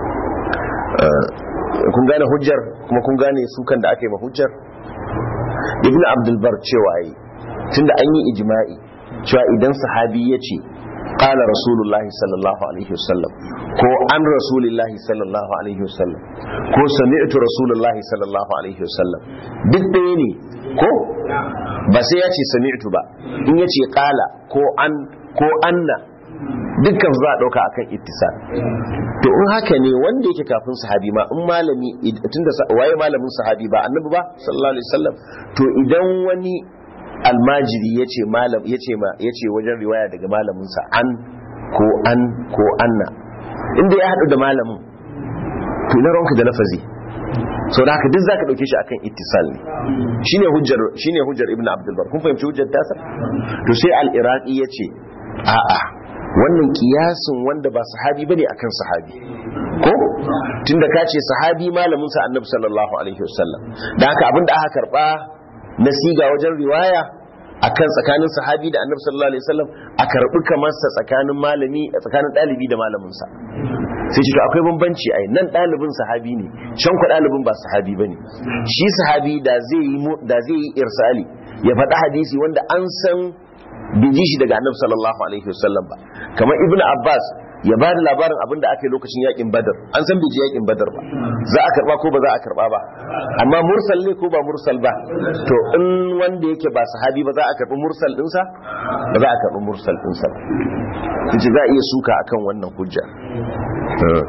Eh, kun gane hujjar kuma kun gane sukan da aka yi ma hujjar ibn abdulbar cewa yi tunda an yi ijma'i cewa idan sahabi ya ce qala rasulullahi sallallahu alaihi wasallam ko an rasulillahi sallallahu alaihi wasallam ko sami'tu rasulullahi sallallahu alaihi wasallam duk ɗaya ne ko ba sai ya ce sami'tu ba in ya ce qala ko an ko anna dukkan za a ɗauka akan ittisal to in haka ne wanda yake kafin sahabi ma in malami tunda sa- waye malamin sahabi ba annabi ba sallallahu alaihi wasallam to idan wani almajiri yace malam yace ma yace wajen riwaya daga malamin sa an ko an ko anna inda ya hadu da malamin to na ranka da lafazi sau da haka duk zaka dauke shi akan ittisal ne shine hujjar shine hujjar ibnu abdul bar kun fahimci hujjar tasa to sai al-iraqi yace a'a wannan kiyasin wanda ba sahabi bane akan sahabi ko tunda ka ce sahabi malamin sa annabi sallallahu alaihi wasallam da haka abinda aka karba na siga wajen riwaya akan tsakanin sahabi da annabi sallallahu alaihi wasallam a karbi kamar sa tsakanin malami tsakanin dalibi da malamin sa sai ce to akwai bambanci ai nan dalibin sahabi ne can ku dalibin ba sahabi bane shi sahabi da zai yi mu- da zai yi irsali ya faɗi hadisi wanda an san bai ji shi daga annabi sallallahu alaihi wasallam ba kamar ibnu abbas ya ba da labarin abin da aka yi lokacin yakin badar an san bai ji yakin badar ba za a karba ko ba za a karba ba amma mursal ne ko ba mursal ba to in wanda yake ba sahabi ba za a karbi mursal dinsa ba za a karbi mursal dinsa ba kace za a iya suka akan wannan hujja Eh.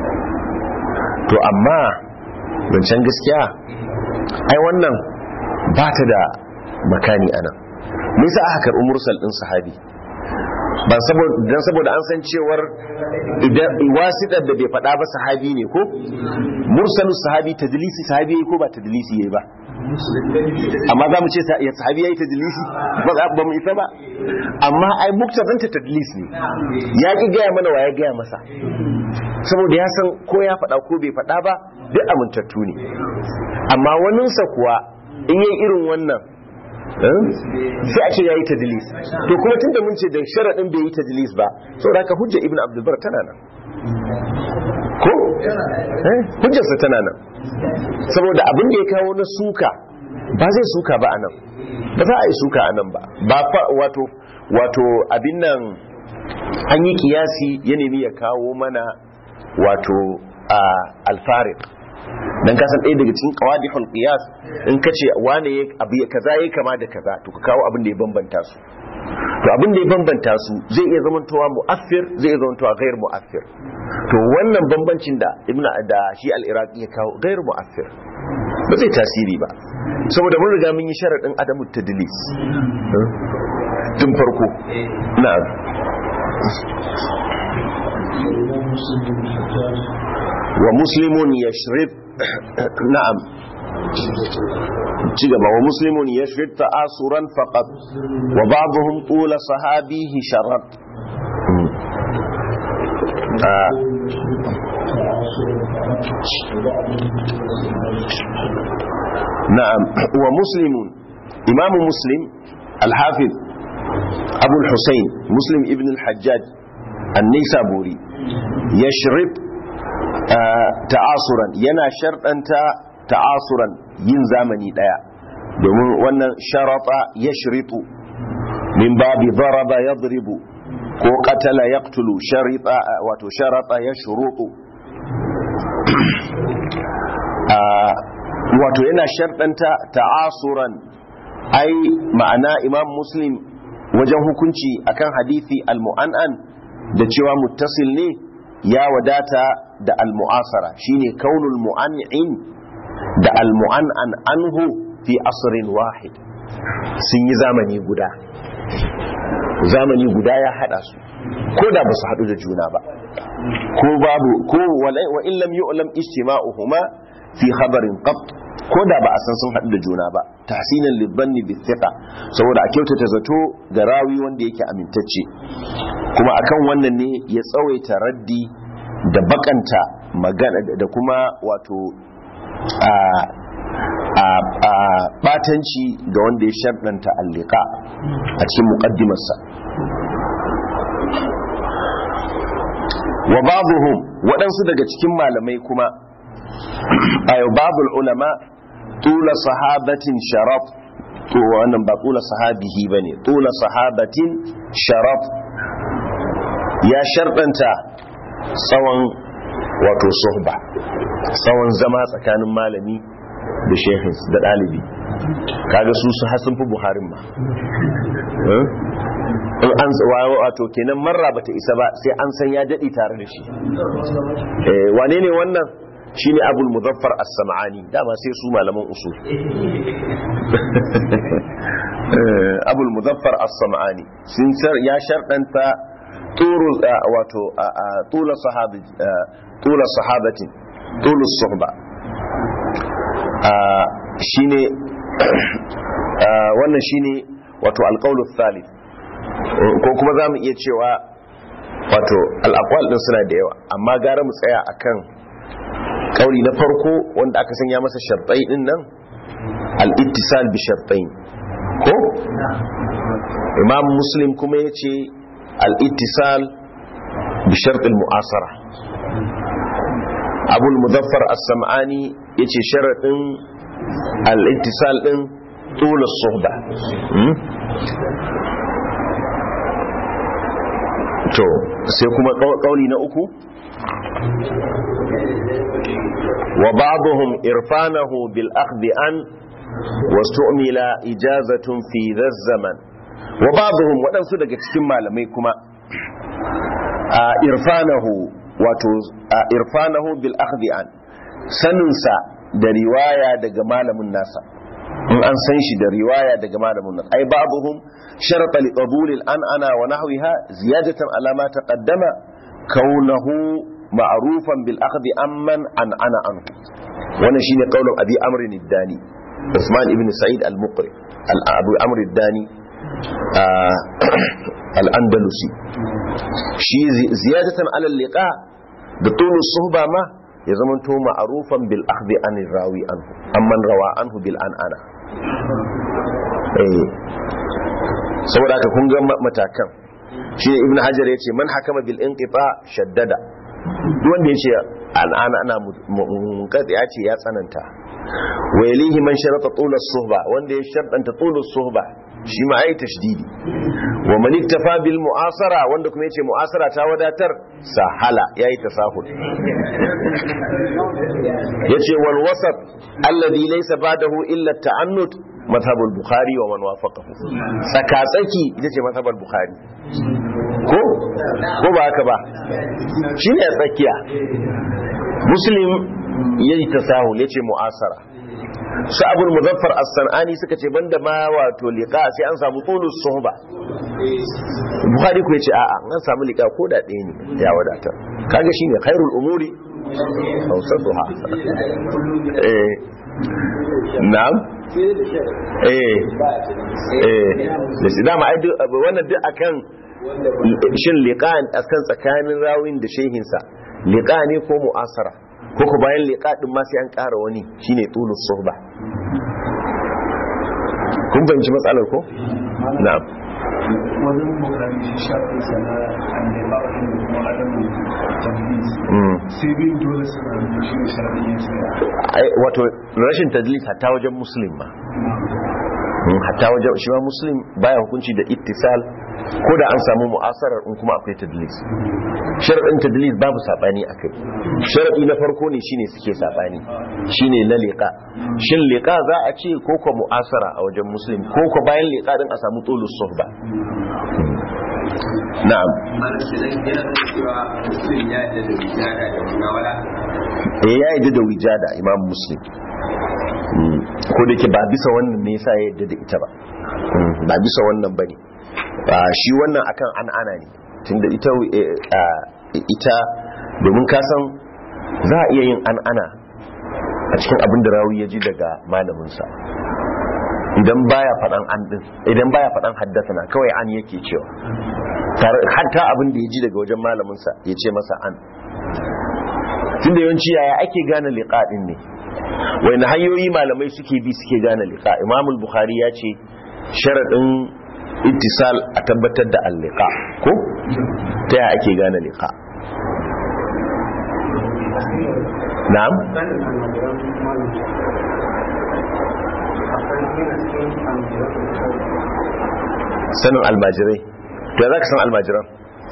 to amma zancen gaskiya ai wannan ba ta da makani anan me yasa aka karbi mursal din sahabi ban saboda dan saboda an san cewar idan wasitar da bai faɗa ba sahabi ne ko mursalus sahabi tadlisi sahabi yayi ko ba tadlisi yayi ba amma za mu ce sa- ya sahabi yayi tadlisi ba za ba mu isa ba amma ai muktaban ta tadlis ne ya ki gaya mana wa ya gaya masa saboda ya san ko ya faɗa ko bai faɗa ba duk amintattu ne amma waninsa kuwa in yi irin wannan eh, sai a ce ya yi tadlis to kuma tunda mun ce da sharaɗin bai yi tadlis ba saboda haka hujja ibn abdulbar tana nan ko eh, hujjarsa tana nan saboda abin da ya kawo na suka ba zai suka ba a nan ba za a yi suka a nan ba ba fa wato wato abin nan an yi kiyasi ya nemi ya kawo mana wato a alfarin dan kasan ɗaya daga cikin qawadihul qiyas in kace wane ya abu ya kaza yayi kama da kaza to ka kawo abin da ya bambanta su to abin da ya bambanta su zai iya zamantowa mu'affir zai iya zamantowa ghair mu'affir to wannan bambancin da ibnu da shi al-iraqi ya kawo ghair mu'affir ba zai tasiri ba saboda mun riga mun yi sharadin adamu tadlis tun farko na'am wa muslimun yashrib na'am ci gaba wa muslimun yashrib ta'asuran faqat wa ba'dhum qula sahabihi sharat Ah, na'am wa muslimun imamu muslim al-hafiz abu al-husayn muslim ibn al-hajjaj an-nisaburi yashrib ta'asuran yana sharɗanta ta'asuran yin zamani daya domin wannan sharata yashritu min babi daraba yadribu ko qatala yaqtulu sharita wato sharata yashrutu wato yana sharɗanta ta'asuran ai ma'ana imam muslim wajen hukunci akan hadithi al-mu'an'an da cewa muttasil ne ya wadata da al-mu'asara shine kaunul mu'an'in da al-mu'an'an anhu fi asrin wahid sun yi zamani guda zamani guda ya hada su ko da ba su hadu da juna ba ko babu ko wa in lam yu'lam ijtima'uhuma fi khabarin qat ko da ba a san sun hadu da juna ba tahsinan libanni bi thiqa saboda a kyautata zato ga rawi wanda yake amintacce kuma akan wannan ne ya tsawaita raddi da bakanta magana da kuma wato a a batanci ga wanda ya sharɗanta allika a cikin muƙaddimarsa wa babuhum waɗansu daga cikin malamai kuma ayo babul ulama tula sahabatin sharaf to wannan ba tula sahabihi bane tula sahabatin sharaf ya sharɗanta tsawon wato suhba tsawon zama tsakanin malami da shehins da ɗalibi kaga su su hasin fi buharin ma in an wato kenan marra bata isa ba sai an san ya daɗi tare da shi wane ne wannan shine abul muzaffar as-sam'ani dama sai su malaman usul abul muzaffar as-sam'ani sun ya sharɗanta turu wato tula sahabi tula sahabatin tulu suhba shine wannan shine wato alqaulus thalith ko kuma zamu iya cewa wato al-aqwal din suna da yawa amma gara mu tsaya akan kauli na farko wanda aka sanya masa shartai din nan al-ittisal bi shartain ko imam muslim kuma yace al-ittisal bi shart al-mu'asara abul muzaffar as-sam'ani yace sharadin al-ittisal din tul as-suhba to sai kuma kauli na uku wa ba'dhum irfanahu bil akhdhi an wastu'mila ijazatun fi dhaz zaman wa ba'dhum wadansu daga cikin malamai kuma irfanahu wato irfanahu bil akhdhi an saninsa da riwaya daga malamin nasa in an san shi da riwaya daga malamin nasa ai ba'dhum sharata li qabul al an'ana wa nahwiha ziyadatan ala ma taqaddama kaunahu ma'rufan bil akhdhi amman an ana anhu wannan shine qaulun abi amr ad-dani Usman ibn Sa'id al-Muqri al-Abu Amr ad-Dani al-Andalusi shi ziyadatan ala liqa da tulu suhba ma ya zama to ma'rufan bil akhdhi an rawi anhu amman rawa anhu bil anana eh saboda haka kun ga matakan shi ibn hajar yace man hakama bil inqita shaddada duk wanda yace al'ana ana munqati ya ce ya tsananta wa yalihi man sharata tula suhba wanda ya sharɗanta tula suhba shi ma ai tashdidi wa man iktafa bil mu'asara wanda kuma yace mu'asara ta wadatar sahala yayi tasahul yace wal wasat alladhi laysa ba'dahu illa ta'annut madhhabul bukhari wa man wafaqahu tsaka tsaki ita ce madhhabul bukhari ko ko ba haka ba shine tsakiya muslim yayi tasahul yace mu'asara su abul muzaffar as-sanani suka ce banda ma wato liqa sai an samu tulus suhba bukhari ku yace a'a an samu liqa ko da ɗaya ne ya wadata kaga shine khairul umuri awsatuha eh na'am eh eh da shi dama ai wannan duk akan shin liqa akan tsakanin rawin da shehinsa liqa ne ko mu'asara ko ku bayan liqa din ma sai an ƙara wani shine tulus suhba kun fahimci matsalar ko na'am wajen bukari shi shafin sana an da ba da kuma adamu tabbis Mm. sai bin dole suna da shi ne shafin yin saya Ai, wato rashin tadlis hatta wajen muslim ma Mm, hatta wajen shi ma muslim baya hukunci da ittisal ko da an samu mu'asarar in kuma akwai tadlis sharadin tadlis babu sabani akai sharadi na farko ne shine suke sabani shine na liqa shin liqa za a ce ko ko mu'asara a wajen muslim ko ko bayan liqa din a samu tulus suhba na'am mana ke nan yana da cewa muslim ya yadda da wijada da munawala eh ya yadda da wijada imam muslim Mm, ko da ke ba bisa wannan ne yasa ya yadda da ita ba Mm, ba bisa wannan bane ba shi wannan akan an ana ne tunda ita eh, ah, ita domin ka san za a iya yin an ana a cikin abin da rawi ya ji daga malaminsa idan baya faɗan an din idan baya faɗan haddasa kawai an yake cewa Tare- hatta abin da ya ji daga wajen malaminsa ya ce masa an tunda yawanci yaya ake gane liqa din ne wani hanyoyi malamai suke bi suke gane liqa imam al-bukhari ya ce sharadin ittisal a tabbatar da al-liqa ko ta yaya ake gane liqa na'am sanin almajirai to ya zaka san almajiran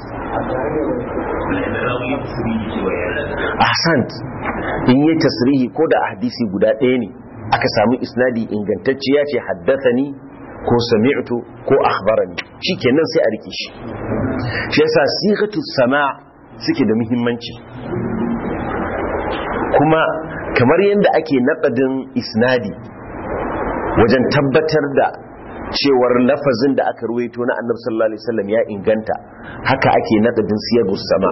ahsant in yi tasrihi ko da a hadisi guda ɗaya ne aka samu isnadi ingantacce ya ce haddathani ko sami'tu ko akhbarani shikenan sai a rike shi shi yasa sigatu sama suke da muhimmanci kuma kamar yadda ake naƙadin isnadi wajen tabbatar da cewar lafazin da aka ruwaito na annabi sallallahu alaihi wasallam ya inganta haka ake naƙadin siyagus sama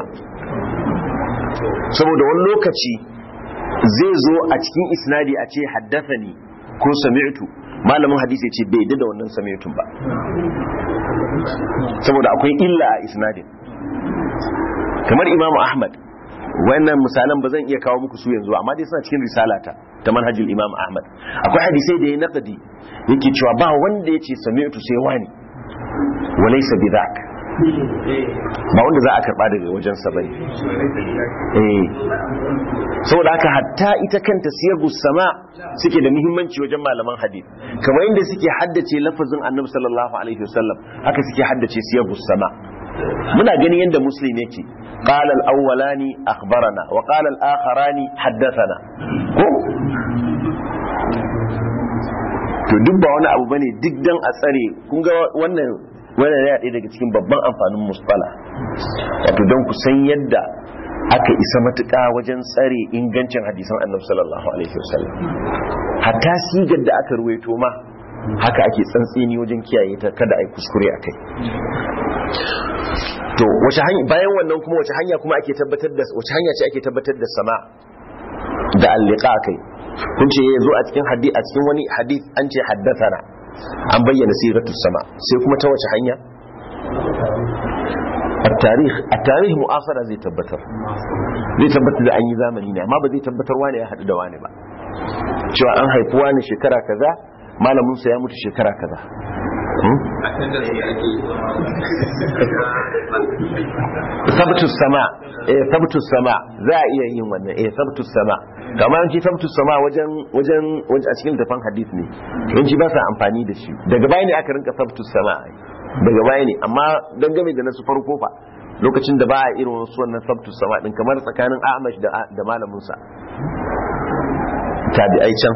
saboda wani lokaci zai zo a cikin isnadi a ce haddathani ko sami'tu malamin hadisi ya ce bai yadda da wannan sami'tun ba saboda akwai illa a isnadin kamar imamu ahmad wannan misalan ba zan iya kawo muku su yanzu amma dai suna cikin risalata ta manhajul imam ahmad akwai hadisai da ya naqdi yake cewa ba wanda yace sami'tu sai wani walaysa bidhak ba wanda za a karba daga wajen sa bane eh saboda haka hatta ita kanta siyagus sama suke da muhimmanci wajen malaman hadith kamar inda suke haddace lafazin annabi sallallahu alaihi wasallam haka suke haddace siyagus sama muna gani yadda muslim yake qala al-awwalani akhbarana wa qala al-akharani haddathana ko to duk ba wani abu bane duk dan a tsare kun ga wannan wannan ya ɗaya daga cikin babban amfanin musbala wato don ku san yadda aka isa matuƙa wajen tsare ingancin hadisan annabi sallallahu alaihi wasallam hatta sigar da aka ruwaito ma haka ake tsantseni wajen kiyaye ta kada a yi kuskure a kai to wace hanya bayan wannan kuma wace hanya kuma ake tabbatar da wace hanya ce ake tabbatar da sama da alliqa kai kun ce ya zo a cikin hadith a cikin wani hadith an ce haddathana an bayyana siratu sama sai kuma ta wace hanya التاريخ التاريخ مؤاخرة zai tabbatar zai tabbatar da an yi zamani ne amma ba zai tabbatar wane ya haɗu da wane ba cewa an haifi wani shekara kaza malamin sa ya mutu shekara kaza sabtus sama eh sabtus sama za a iya yin wannan eh sabtus sama kamar yanci sabtus sama wajen wajen wajen a cikin tafan hadith ne yanci ba sa amfani da shi daga baya ne aka rinka sabtus sama daga baya ne amma dangane da nasu farko fa lokacin da ba a irin wasu wannan sabtus sama din kamar tsakanin Ahmad da da malamin sa tabi'ai can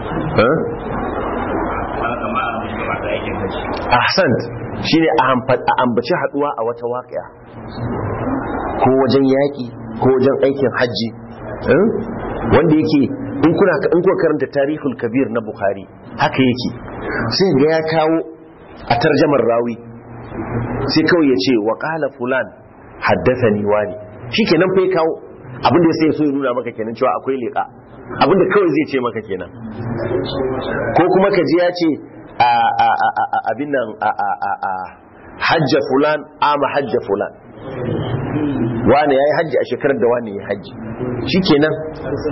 ahsant shine a ambaci haduwa a wata waƙiya ko wajen yaƙi ko wajen aikin hajji wanda yake in kuna in kuka karanta tarihul kabir na bukhari haka yake sai ga ya kawo a tarjamar rawi sai kawai ya ce wa qala fulan haddathani wani shikenan fa ya kawo abinda sai ya so ya nuna maka kenan cewa akwai liqa abinda kawai zai ce maka kenan ko kuma ka ji ya ce abin nan hajja fulan ama hajja fulan wani ya yi hajji a shekarar da wani ya hajji shi kenan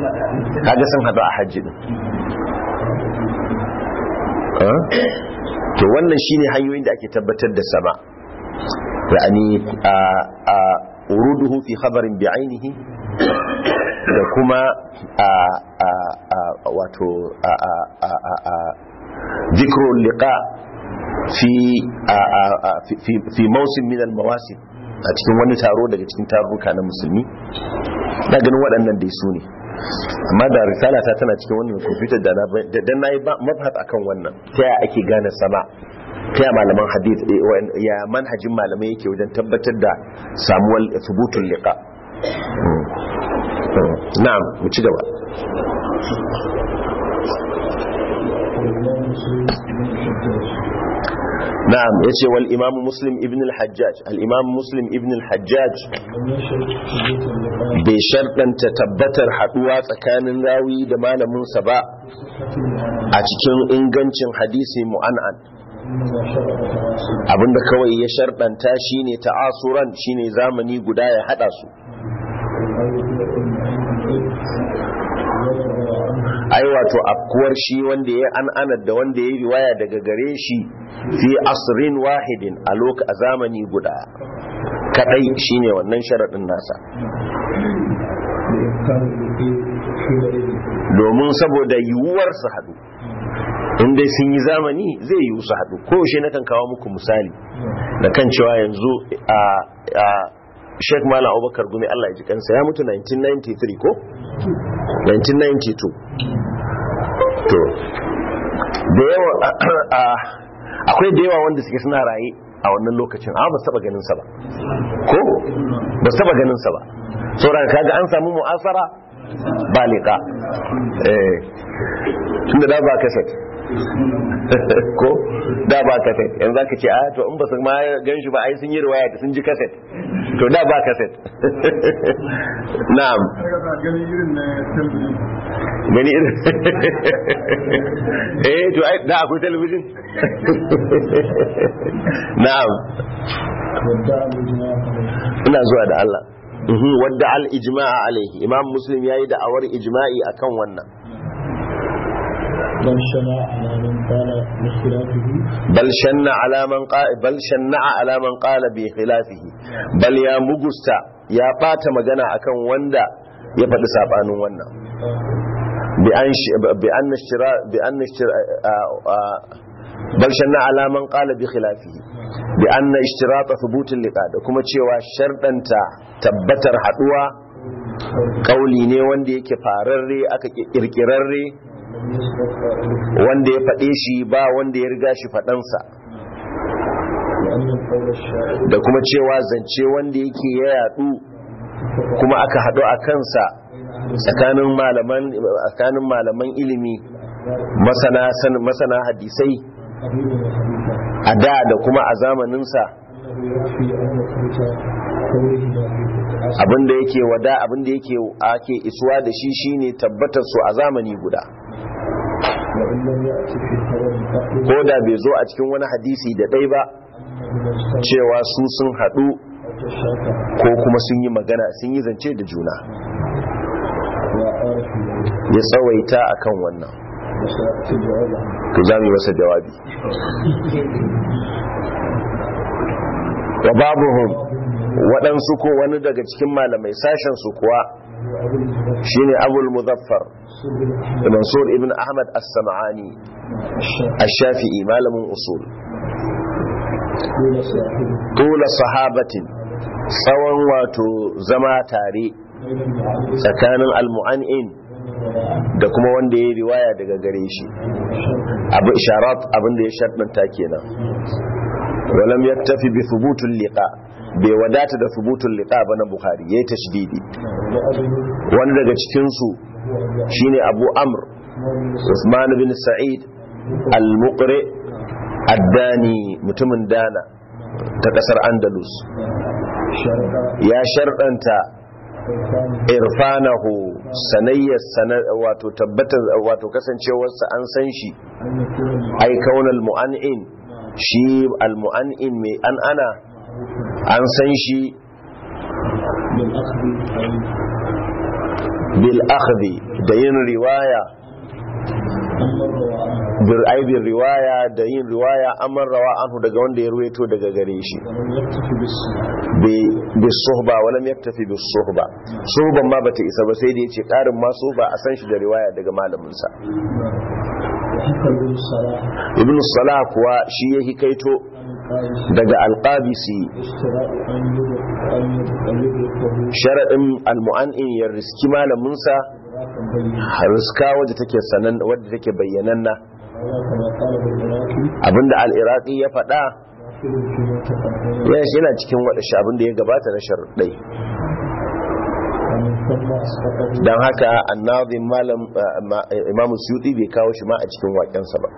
kaga sun haɗu a hajji ɗin to wannan shine hanyoyin da ake tabbatar da sama yani a a uruduhu fi khabarin bi'ainihi da kuma a a a wato a a a a a dhikrul liqa fi a a a fi fi mawsim min al mawasim a cikin wani taro daga cikin tarurruka na musulmi na ganin waɗannan dai su ne amma da risala ta tana cikin wannan computer da na da na yi mabhat akan wannan ta yaya ake gane sama ta yaya malaman hadith eh, wa- ya manhajin malamai yake wajen tabbatar da samuwar thubutul liqa Mm. Mm. na'am mu ci gaba والإمام مسلم بن الحجاج na'am yace wal imam muslim ibn al hajjaj al imam muslim ibn al hajjaj لم يشهد ثبوت اللقاء bai sharɗanta tabbatar haɗuwa tsakanin rawi da malaminsa ba بصحة المعنى a cikin ingancin hadisi mu'an'an إنما شرع تعاصي abinda kawai ya sharɗanta shine ta'asuran shine zamani guda ya haɗa su أو يطلق المعنى ويرضى عنه ai wato afkuwar shi wanda ya an anar da wanda ya riwaya daga gare shi fi asrin wahidin a loka a zamani guda kadai shine wannan sharaɗin nasa لإمكان الوقوع حينئذ domin saboda yiwuwar su haɗu in dai sun yi zamani zai yiwu su haɗu ko shi na kan kawo muku misali da kan cewa yanzu a a Sheikh Malam Abubakar Gumi Allah ya ji kansa ya mutu 1993 ko 1992 to da yawa a- akwai da yawa wanda suke suna raye a wannan lokacin amma ba su taba ganin sa ba ko ba su taba ganin sa ba saboda kaga an samu mu'asara ba liqa eh tunda da ba kaset ko da ba kaset yanzu zaka ce a to in ba su ma gan shi ba ai sun yi riwaya sun ji kaset to da ba kaset na'am ganin irin na talabijin gani irin eh to ai da akwai talabijin na'am وادعى الإجماع عليه ina zuwa da Allah Mhm, wadda al ijma'a alaihi imam muslim yayi da awar ijma'i akan wannan بل شنع على من قال باختلافه bal shanna ala man qala bal shanna'a ala man qala bi khilafihi bal ya mugusta ya bata magana akan wanda ya faɗi sabanin wannan bi an shi- bi an ishtira bi an ishtira bal shanna ala man qala bi khilafihi bi anna ishtirata thubut liqa da kuma cewa shardanta tabbatar haduwa kauli ne wanda yake fararre aka kirkirarre لم يسبق قائله wanda ya faɗe shi ba wanda ya riga shi faɗansa وأن القول الشاعر da kuma cewa zance wanda yake ya yadu kuma aka haɗu a kansa tsakanin malaman tsakanin malaman ilimi masana san- masana hadisai قريب وحديثا a da da kuma a zamaninsa أنه يكفي أن يثبت قوله لا في abinda yake wada abinda yake ake isuwa da shi shine tabbatar su a zamani guda وإن لم يأتي في خبر قبل ko da bai zo a cikin wani hadisi da ɗai ba أنه مجتمع cewa su sun haɗu أو تشاكى ko kuma sun yi magana sun yi zance da juna وأعرف ذلك ya tsawaita akan wannan وسيأتي جوابه to za mu yi masa jawabi wa babuhum waɗansu ko wani daga cikin malamai sashen su kuwa وهو أبو الزبير shine abul muzaffar سبل أحمد mansur ibn ahmad as-sam'ani الشافعي ash-shafi'i malamin usul قول صاحبه tula sahabatin tsawon wato zama tare بين المعلم tsakanin al-mu'an'in da kuma wanda ya yi riwaya daga gare shi والشرط abu isharat abin da ya sharɗanta kenan walam yaktafi bi thubutul liqa bai wadata da thubutul liqa ba na bukhari yayi tashdidi وأبيه wani daga cikin su هو أبو shine abu amr عثمان usman bin sa'id al-muqri ad-dani mutumin dana ta kasar andalus شرط ya sharɗanta الثاني irfanahu sanayyar sana- wato tabbatar wato kasancewarsa an san shi أن يكون ai kaunal mu'an'in shi al-mu'an'in mai an ana an san shi بالأخذ أي bil akhdhi da yin riwaya أن مر وعنه bir aibin riwaya da yin riwaya amman rawa anhu daga wanda ya ruwaito daga gare shi ولم يكتفي بالسنة bis suhba walam yaktafi bis suhba suhban ma bata isa ba sai da yace karin ma suhba a san shi da riwaya daga malamin sa وحكى ابن الصلاح ibn salah kuwa shi ya hikaito عن القائس daga alqabisi اشتراء أن يدرك أن يدرك أن يدركه sharadin almu'annin ya riski malamin sa إدراكا بينا riska wadda take sanan wadda take bayyananna وهذا كما قال بالعراقي abinda al-iraqi ya faɗa داخل فيما تقدم yana shi yana cikin wadashi abinda ya gabata na sharuɗai ومن ثم أسقطه don haka annazin malam imamu suyuti bai kawo shi ma a cikin waƙensa ba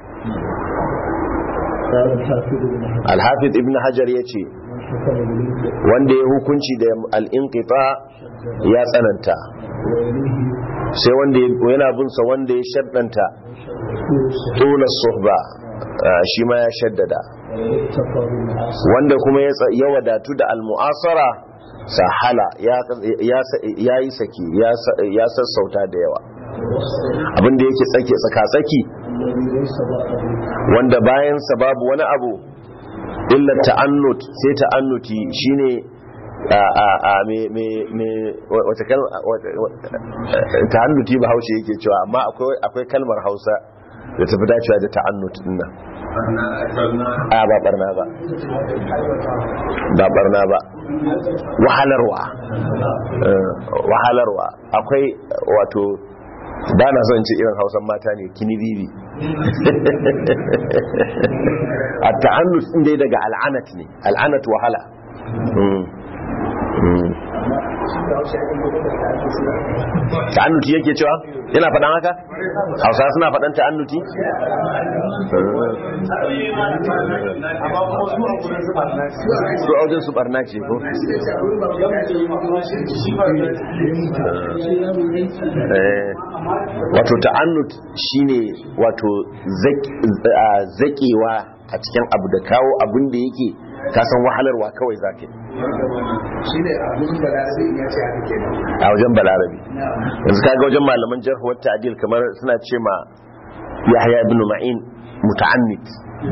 قال الحافظ بن حجر alhafiz ibn hajar ya ce من حكم بالانقطاع wanda ya hukunci da al'inƙita ya tsananta وإليه sai wanda ya- yana binsa wanda ya shaddanta شرطه tula suhba ah, shi ma ya shaddada واتقى بالعاصي wanda kuma ya tsa- ya wadatu da almu'asara sahala ya ya yi saki ya sa- ya sassauta da yawa والوسط abinda yake tsake tsaka-tsaki الذي ليس بعده wanda bayansa babu wani abu illa ta'annut sai ta'annuti shine a a a me me me wata kalma ta'annuti ba haushe yake cewa amma akwai akwai kalmar Hausa da tafi dacewa da ta'annut din nan a ba barna ba ba barna ba wahalarwa Eh, wahalarwa akwai wato ba na son ce irin hausan mata ne kini bibi a ta'annus din dai daga al'anat ne al'anat wahala Mm. Mm. ta'annuti yake cewa yana faɗan haka hausa suna faɗan ta'annuti su aujin su barna ce ko Eh, wato ta'annut shine wato zak- a, zakewa a cikin abu da kawo abin da yake kasan wahalarwa kawai zaka yi shi ne abin da na sai ya ce haka kenan a wajen balarabi yanzu kaga wajen malaman jarh wa ta'dil kamar suna ce ma Yahya ibn Ma'in muta'annit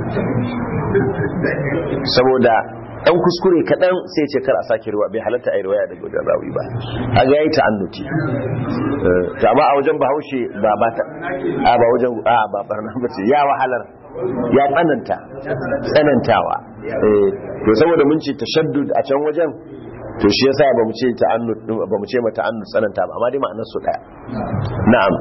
saboda dan kuskure kadan sai ce kar a sake ruwa bai halatta ai riwaya daga wajen rawi ba kaga yayi ta'annuti Eh, to amma a wajen Bahaushe ba ba ta a ba wajen a ba barna bace ya wahalar ya tsananta tsanantawa Eh, to saboda mun ce tashaddud a can wajen to shi yasa ba mu ce ta'annut ba mu ce ma ta'annut tsananta ba amma dai ma'anar su daya na'am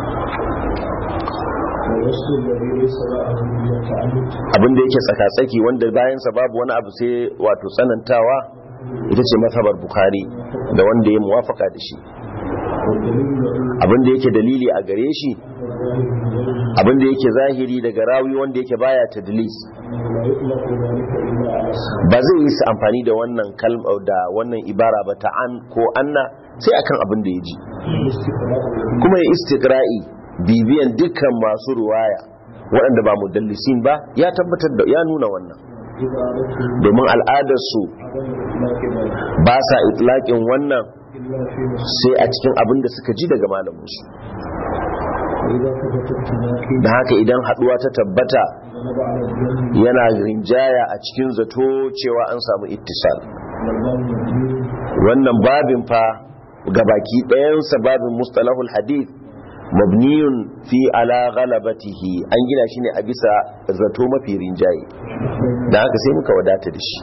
والوصل الذي ليس بعده إلا تعلق abin da yake tsaka-tsaki wanda bayan sa babu wani abu sai wato tsanantawa ita ce mazhabar bukhari da wanda ya muwafaka da shi والدليل له abin da yake dalili a gare shi الظاهر من غيره abin da yake zahiri daga rawi wanda yake baya tadlis أنه لا يطلق ذلك إلا على السنة ba zai yi su amfani da wannan kalma da wannan ibara ba ta an ko anna sai akan abin da ya ji الاستقراء kuma ya istiqra'i bibiyan dukkan masu ruwaya waɗanda ba mudallisin ba ya tabbatar da ya nuna wannan عبارته domin al'adarsu عدم إطلاق ذلك ba sa itlaƙin wannan إلا في مسلم sai a cikin abin da suka ji daga malaminsu وإذا ثبت التناقي da haka idan haɗuwa ta tabbata غلب على الظن yana rinjaya a cikin zato cewa an samu ittisal والظن مبني wannan babin fa gabaki ɗayansa babin mustalahul hadith mabniyun fi ala ghalabatihi an gina shi ne a bisa zato mafi rinjaye da haka sai muka wadata da shi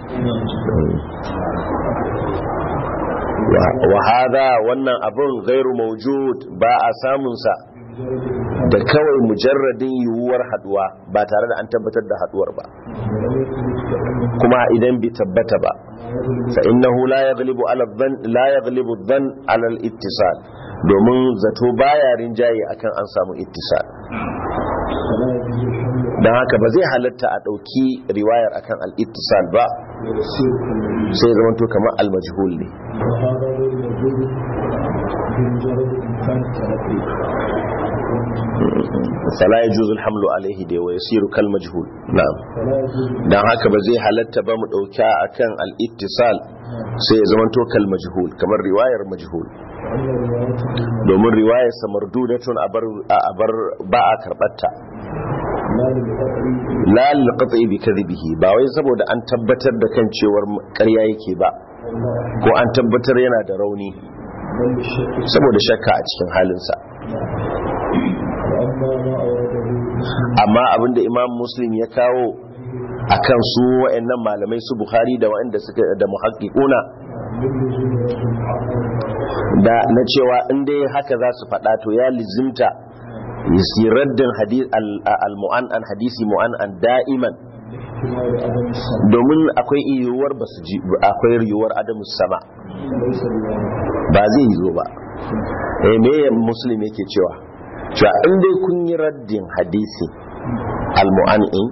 Wa- wa hadha wannan abun gairu mawjud ba a samunsa da kawai mujarradin yiwuwar haduwa ba tare da an tabbatar da haduwar ba kuma idan bai tabbata ba fa innahu la yaghlibu ala dhann la yaghlibu dhann ala al-ittisal domin zato baya rinjaye akan an samu ittisal فلا يجوز الحمل dan haka ba zai halatta a dauki riwayar akan al-ittisal ba ويسير كالمجنون sai zaman to kamar al-majhul ne وهذا غير موجود بمجرد إمكان التلقي fala yajuzu al-hamlu alayhi da wa yasiru kal majhul na'am فلا يجوز dan haka ba zai halatta ba mu dauka akan al-ittisal sai ya zaman to kal majhul kamar riwayar majhul أن روايته domin riwayar sa mardudatun abar abar ba a karbatta لا للقطع la lil qat'i bi kadhibihi ba wai saboda an tabbatar da kan cewar ƙarya yake ba ko an tabbatar yana da rauni بل للشك saboda shakka a cikin halinsa وأما ما أورده مسلم amma abinda imam muslim ya kawo akan su wa'annan malamai su bukhari da wa'anda suka da muhaqqiquna من لزوم رجل محمد da na cewa in dai haka za su faɗa to ya lizimta yi raddin hadith al-mu'an'an hadisi mu'an'an da'iman احتمال عدم السمع domin akwai yiwuwar ba su ji akwai yiwuwar adamu sama ليس بواجب ba zai yi zo ba eh me muslim yake cewa cewa in dai kun yi raddin hadisi al-mu'an'in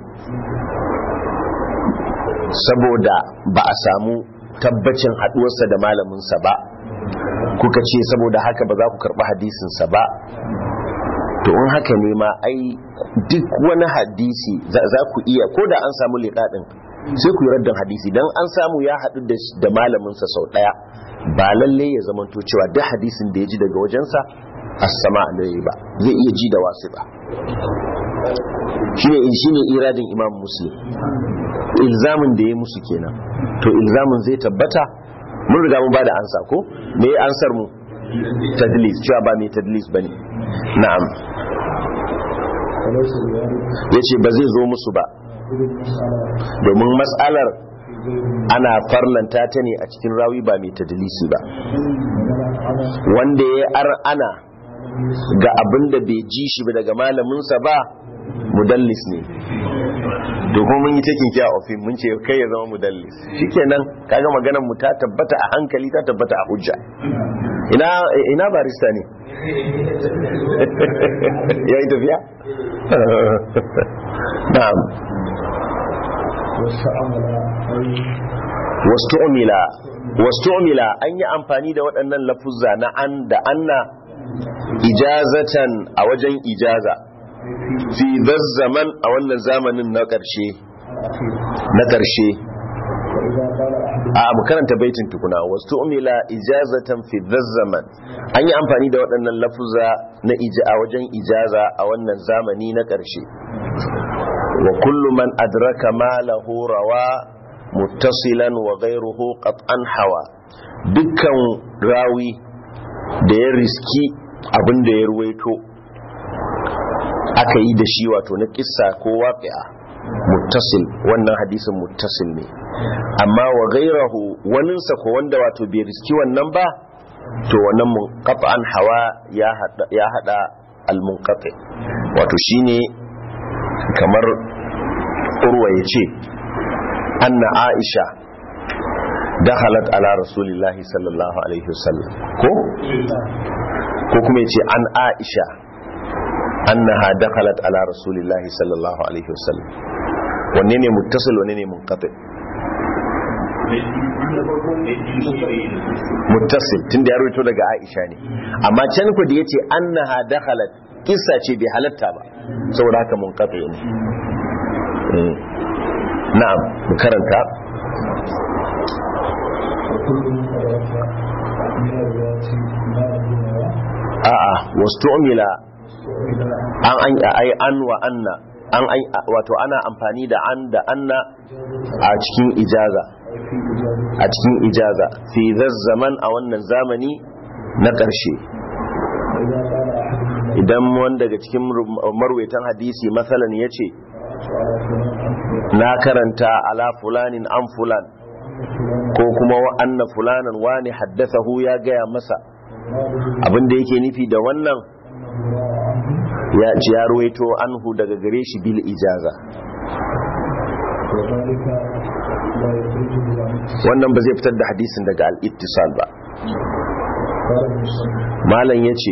saboda ba a samu tabbacin haduwarsa da malaminsa ba kuka ce saboda haka ba za ku karɓi hadisinsa ba to in haka ne ma ai duk wani hadisi za za ku iya ko da an samu liƙaɗin sai ku yi raddin hadisi don an samu ya haɗu da sh- da malaminsa sau ɗaya ba lalle ya zamanto cewa duk hadisin da ya ji daga wajensa as-sama ne ba zai iya ji da wasu ba shine shine iradin imam muslim ilzamin da ya musu kenan to ilzamin zai tabbata mun riga mun bada ansa ko me ya ansar mu tadlis cewa ba mai tadlis bane na'am وليس بواجب yace ba zai zo musu ba إذ المسألة domin mas'alar في غير ana farlanta ta ne a cikin rawi ba mai tadlisi ba ومن على wanda ya ar ana ga abin da bai ji shi ba daga malaminsa ba mudallis ne to kuma mun yi taking care of him mun ce kai ya zama mudallis shikenan kaga maganar mu ta tabbata a hankali ta tabbata a hujja ina ina barista ne ya yi tafiya na'am واستعمل أي wastu'mila wastu'mila an yi amfani da waɗannan lafuzza na an da anna ijazatan a wajen ijaza fi zaman a wannan zamanin na ƙarshe na ƙarshe وإذا قال أحد a mu karanta baitin tukuna wastu'mila ijazatan fi zaman an yi amfani da waɗannan lafuzza na ija a wajen ijaza a wannan zamani na ƙarshe wa kullu man adraka ma lahu rawa muttasilan wa ghayruhu qat'an hawa dukkan rawi da ya riski abin da ya ruwaito aka yi da shi wato na kissa ko waqi'a muttasil wannan hadisin muttasil ne amma wa ghayruhu waninsa ko wanda wato bai riski wannan ba to wannan munqat'an hawa ya hada ya hada al-munqati wato shine kamar urwa ya ce anna aisha dakhalat ala rasulillahi sallallahu alaihi wasallam ko ko kuma ya ce an aisha annaha dakhalat ala rasulillahi sallallahu alaihi wasallam wanne ne muttasil wanne ne munqati muttasil tunda ya rawaito daga aisha ne amma can ku da yace annaha dakhalat kissa ce bai halatta ba saboda haka munqati ne na'am mu karanta وكل من أدرك من الرواة ما له a'a wastu'mila وإلى an an ai an wa anna an ai wato ana amfani da an da anna a cikin ijaza في إجابة a cikin ijaza fi zaman a wannan zamani na ƙarshe وإذا قال أحد من idan wanda daga cikin marwaitan hadisi masalan ya ce على فلان عن فلان na karanta ala fulanin an fulan ko kuma wa anna fulanan wani haddathahu ya gaya masa abinda yake nufi da wannan ya ci ya ruwaito anhu daga gare shi bil ijaza وذلك لا يخرجه عن wannan ba zai fitar da hadisin daga al-ittisal ba قال المصنف malam yace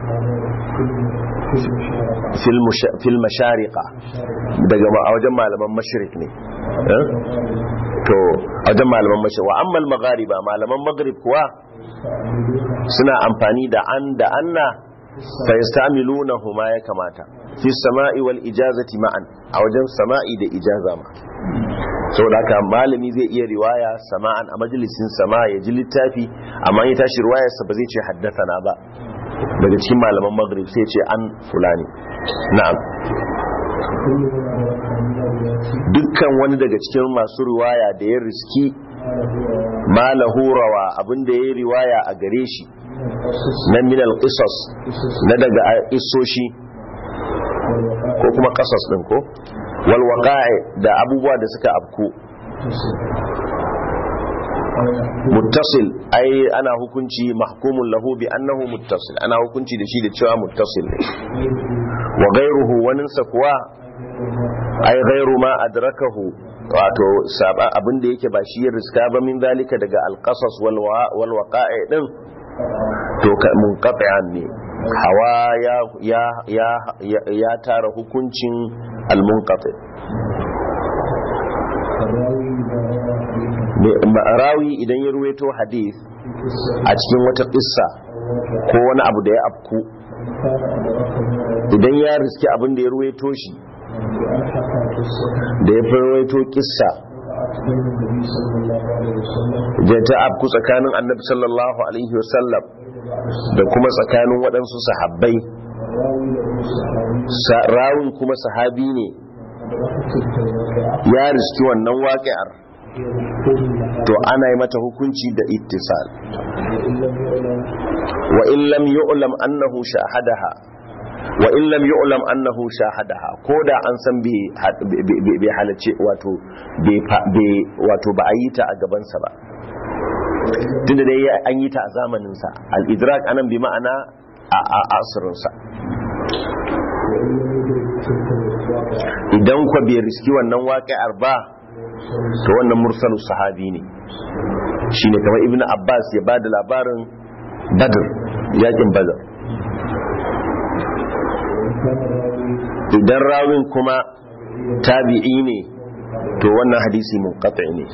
كل كل مشاركة fil musha- fil mashariqa daga ma- a wajen malaman mashrik ne eh? to a wajen malaman mashrik wa ammal maghariba malaman maghrib kuwa suna amfani da an da anna fa yastamiluna huma ya kamata fi sama'i wal ijazati ma'an a wajen sama'i da ijaza ma saboda haka malami zai iya riwaya sama'an a majalisin sama ya ji littafi amma ya tashi riwayarsa ba zai ce haddathana ba daga cikin malaman maghrib sai ce an fulani na'am كل من أدرك من الرواية dukkan wani daga cikin masu riwaya da ya riski ما له malahu rawa abinda ya yi riwaya a gare shi من القصص na minal qisas قصص na daga isoshi والوقائع ko kuma qasas din ko wal waqa'i da abubuwa da suka afku أو يحكم muttasil ai ana hukunci mahkumun lahu bi annahu muttasil ana hukunci da shi da cewa muttasil ne wa ghayruhu waninsa kuwa ai ghayru ma adrakahu wato saba abin da yake ba shi ya riska ba min zalika daga alqasas wal wa- wal waqa'i din to ka- munqati'an ne hawa ya ya ya ya, ya tara hukuncin al munqati فالراوي إذا روى حديثا rawi idan ya ruwaito hadith في قصة a cikin wata kissa أو ko wani abu da ya afku كان أدركه من idan ya riski abin da ya ruwaito shi بأن حكى قصة da ya fi ruwaito kissa وقعت بين النبي صلى الله عليه وسلم da ta afku tsakanin annabi sallallahu alaihi wasallam da kuma tsakanin waɗansu sahabbai والراوي له صحابي Sa- rawin kuma sahabi ne أدركت الواقعة ya riski wannan waƙi'ar هي الحكم لها to ana yi mata hukunci da ittisal وإن لم يعلم wa in lam yu'lam annahu shahadaha wa in lam yu'lam annahu shahadaha ko da an san bai ha- bai- bai bai halarci wato bai fa- bai- wato ba a yi ta a gabansa ba tunda dai ya- an yi ta a zamanin sa al-idrak anan bi ma'ana a a asirin sa وإن لم يدرك تلك الواقعة idan kwa bai riski wannan waƙi'ar ba to wannan mursalu sahabi ne shine kamar ibnu abbas ya bada labarin badr yakin badr وإن كان الراوي idan rawin kuma tabi'i ne to wannan hadisi munqati ne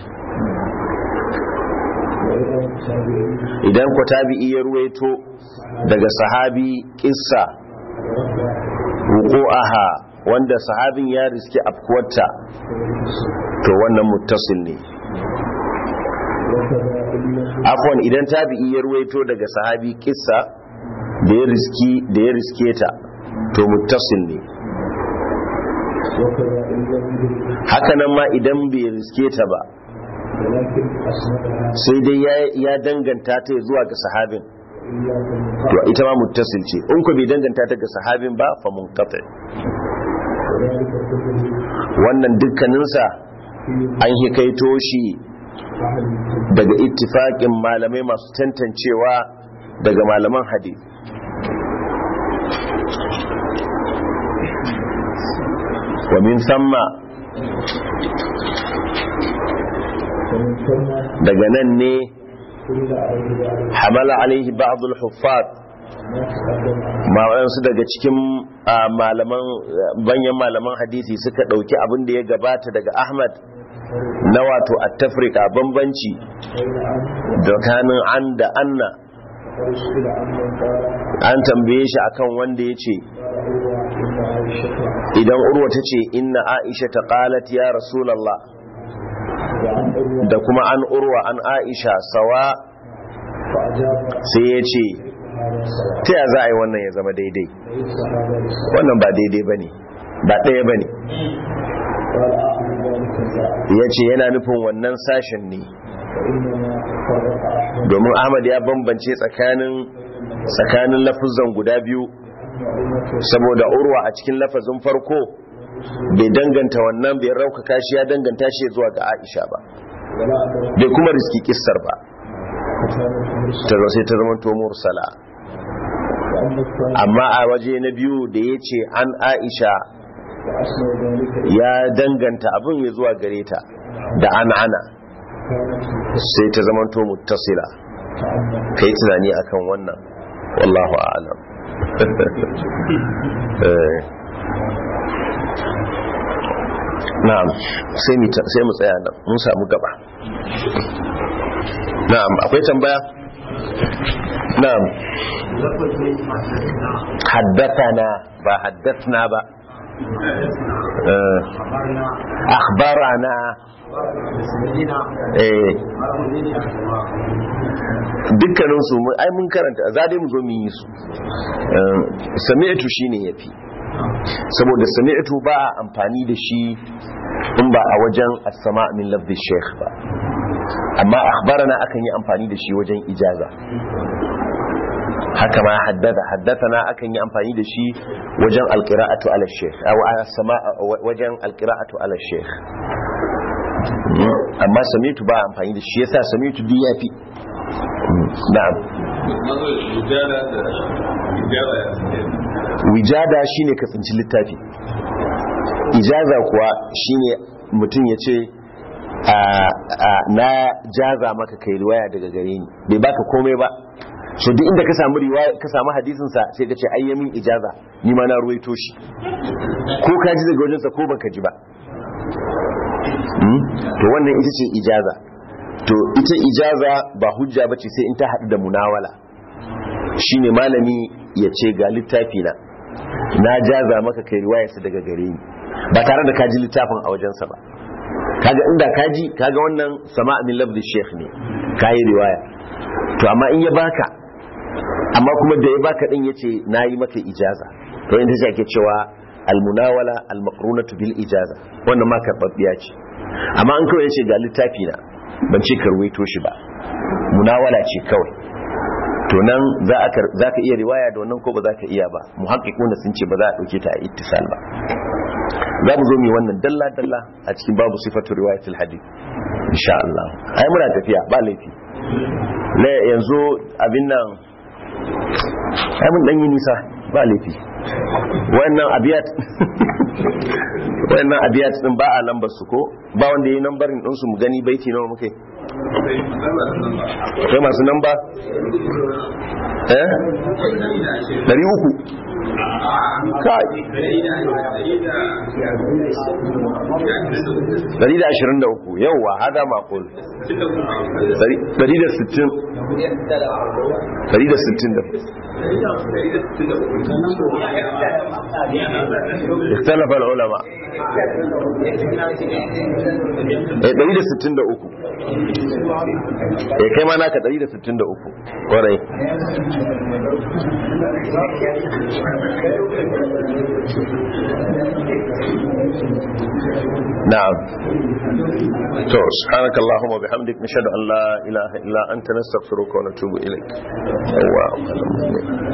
وإذا التابعين idan ko tabi'i ya ruwaito daga sahabi kissa wuqu'aha wanda sahabin ya riski afkuwarta to wannan muttasil ne وكذا إن لم afwan idan tabi'i ya ruwaito daga sahabi kissa da ya riski da ya riske ta to muttasil ne وكذا إن لم يدرك haka nan ma idan bai riske ta ba ولكن أسندها sai dai ya, ya danganta ta zuwa ga sahabin إلا to بالمقام ita ma muttasil ce in ko bai danganta ta ga sahabin ba fa munqati وذلك كله wannan dukkaninsa في an hikaito shi أهل الكتب daga ittifaqin malamai masu tantancewa daga malaman hadith wa min thumma ومن ثم daga nan ne حمل عليه بعض hamala alaihi ba'd al-huffaz ما تقدم عنه ma waɗansu daga cikin ah, malaman banyan malaman hadisi suka ɗauki abin da ya gabata daga ahmad na wato at-tafrika bambanci بين عن tsakanin an da anna وقد سئل عن من قال an tambaye shi akan wanda ya ce قال عروة إن عائشة idan urwa ta ce inna aisha ta qalat ya rasulallah وعن عروة da kuma an urwa an aisha sawa فأجاب sai ya ce هذا سواء ta ya za a yi wannan ya zama daidai ليس هذا بسواء wannan ba daidai ba ne ba ɗaya ba ne قال أعلم ذلك الزعم ya ce yana nufin wannan sashen ne فإنما فرق أحمد domin ahmad ya bambance tsakanin tsakanin lafazan guda biyu أن عروة saboda urwa a cikin lafazin farko bai danganta wannan bai raukaka shi ya danganta shi zuwa ga aisha ba ولا أدرك bai kuma riski kissar ba كتابة مرسل ta zo sai ta zama to mursala وأما الثاني amma a waje na biyu da ya ce an aisha فأسمى ذلك ya danganta abin ya zuwa gare ta da an ana كانت متصلة sai ta zama to muttasila تعمد kai tunani akan wannan wallahu a'lam Eh. na'am sai mu ta- sai mu tsaya nan mun samu gaba na'am akwai tambaya na'am haddathana ba haddathna ba Eh. akhbarana eh dukkaninsu mun- ai mun karanta za dai mu zo mu yi su Eh, sami'tu shine yafi saboda sami'tu ba a amfani da shi in ba a wajen as-sama min lafzi sheikh ba amma akhbarana akan yi amfani da shi wajen ijaza haka ma haddada haddathana akan yi amfani da shi wajen alqira'atu ala sheikh aw as-sama wajen alqira'atu ala sheikh amma sami'tu ba a amfani da shi yasa sami'tu duk yafi na'am wijada shine ka tsinci littafi ijaza kuwa shine mutum ya ce na jaza maka kai riwaya daga gare ni bai baka komai ba so duk inda ka samu riwaya ka samu hadisin sa sai ka ce ayyamin ijaza ni ma na ruwaito shi ko ka ji daga wajensa ko baka ji ba to wannan ita ce ijaza to ita ijaza ba hujja bace sai in ta haɗu da munawala shine malami ya ce ga littafi na na jaza maka kai riwayarsa daga gare ni ba tare da kaji littafin a wajensa ba kaga inda kaji kaga wannan sama min labdi sheikh ne kayi riwaya to amma in ya baka amma kuma da ya baka din yace nayi maka ijaza to inda shi ake cewa almunawala almaqrunatu bil ijaza wannan ma karbabbiya ce amma an kawai yace ga littafi na ban ce karwaito shi ba munawala ce kawai to nan za ka iya riwaya da wannan ko ba za ka iya ba muhakkikuna sun ce ba za a ɗauke ta a ittisal ba za mu zo mu wannan dalla dalla a cikin babu sifatu riwayatul hadith insha Allah ai muna tafiya ba laifi la yanzu abin nan ai mun dan yi nisa ba laifi wannan abiyat wannan abiyat din ba a lambar su ko ba wanda yayi lambarin din su mu gani baiti nawa muke akwai masu namba eh dari uku kai dari da ashirin da uku yauwa hada makon dari da sittin dari da sittin da اختلف العلماء dari da sittin da uku eh kai ma naka 163 kwarai na'am to subhanaka allahumma bihamdik nashhadu an la ilaha illa anta nastaghfiruka wa natubu ilayk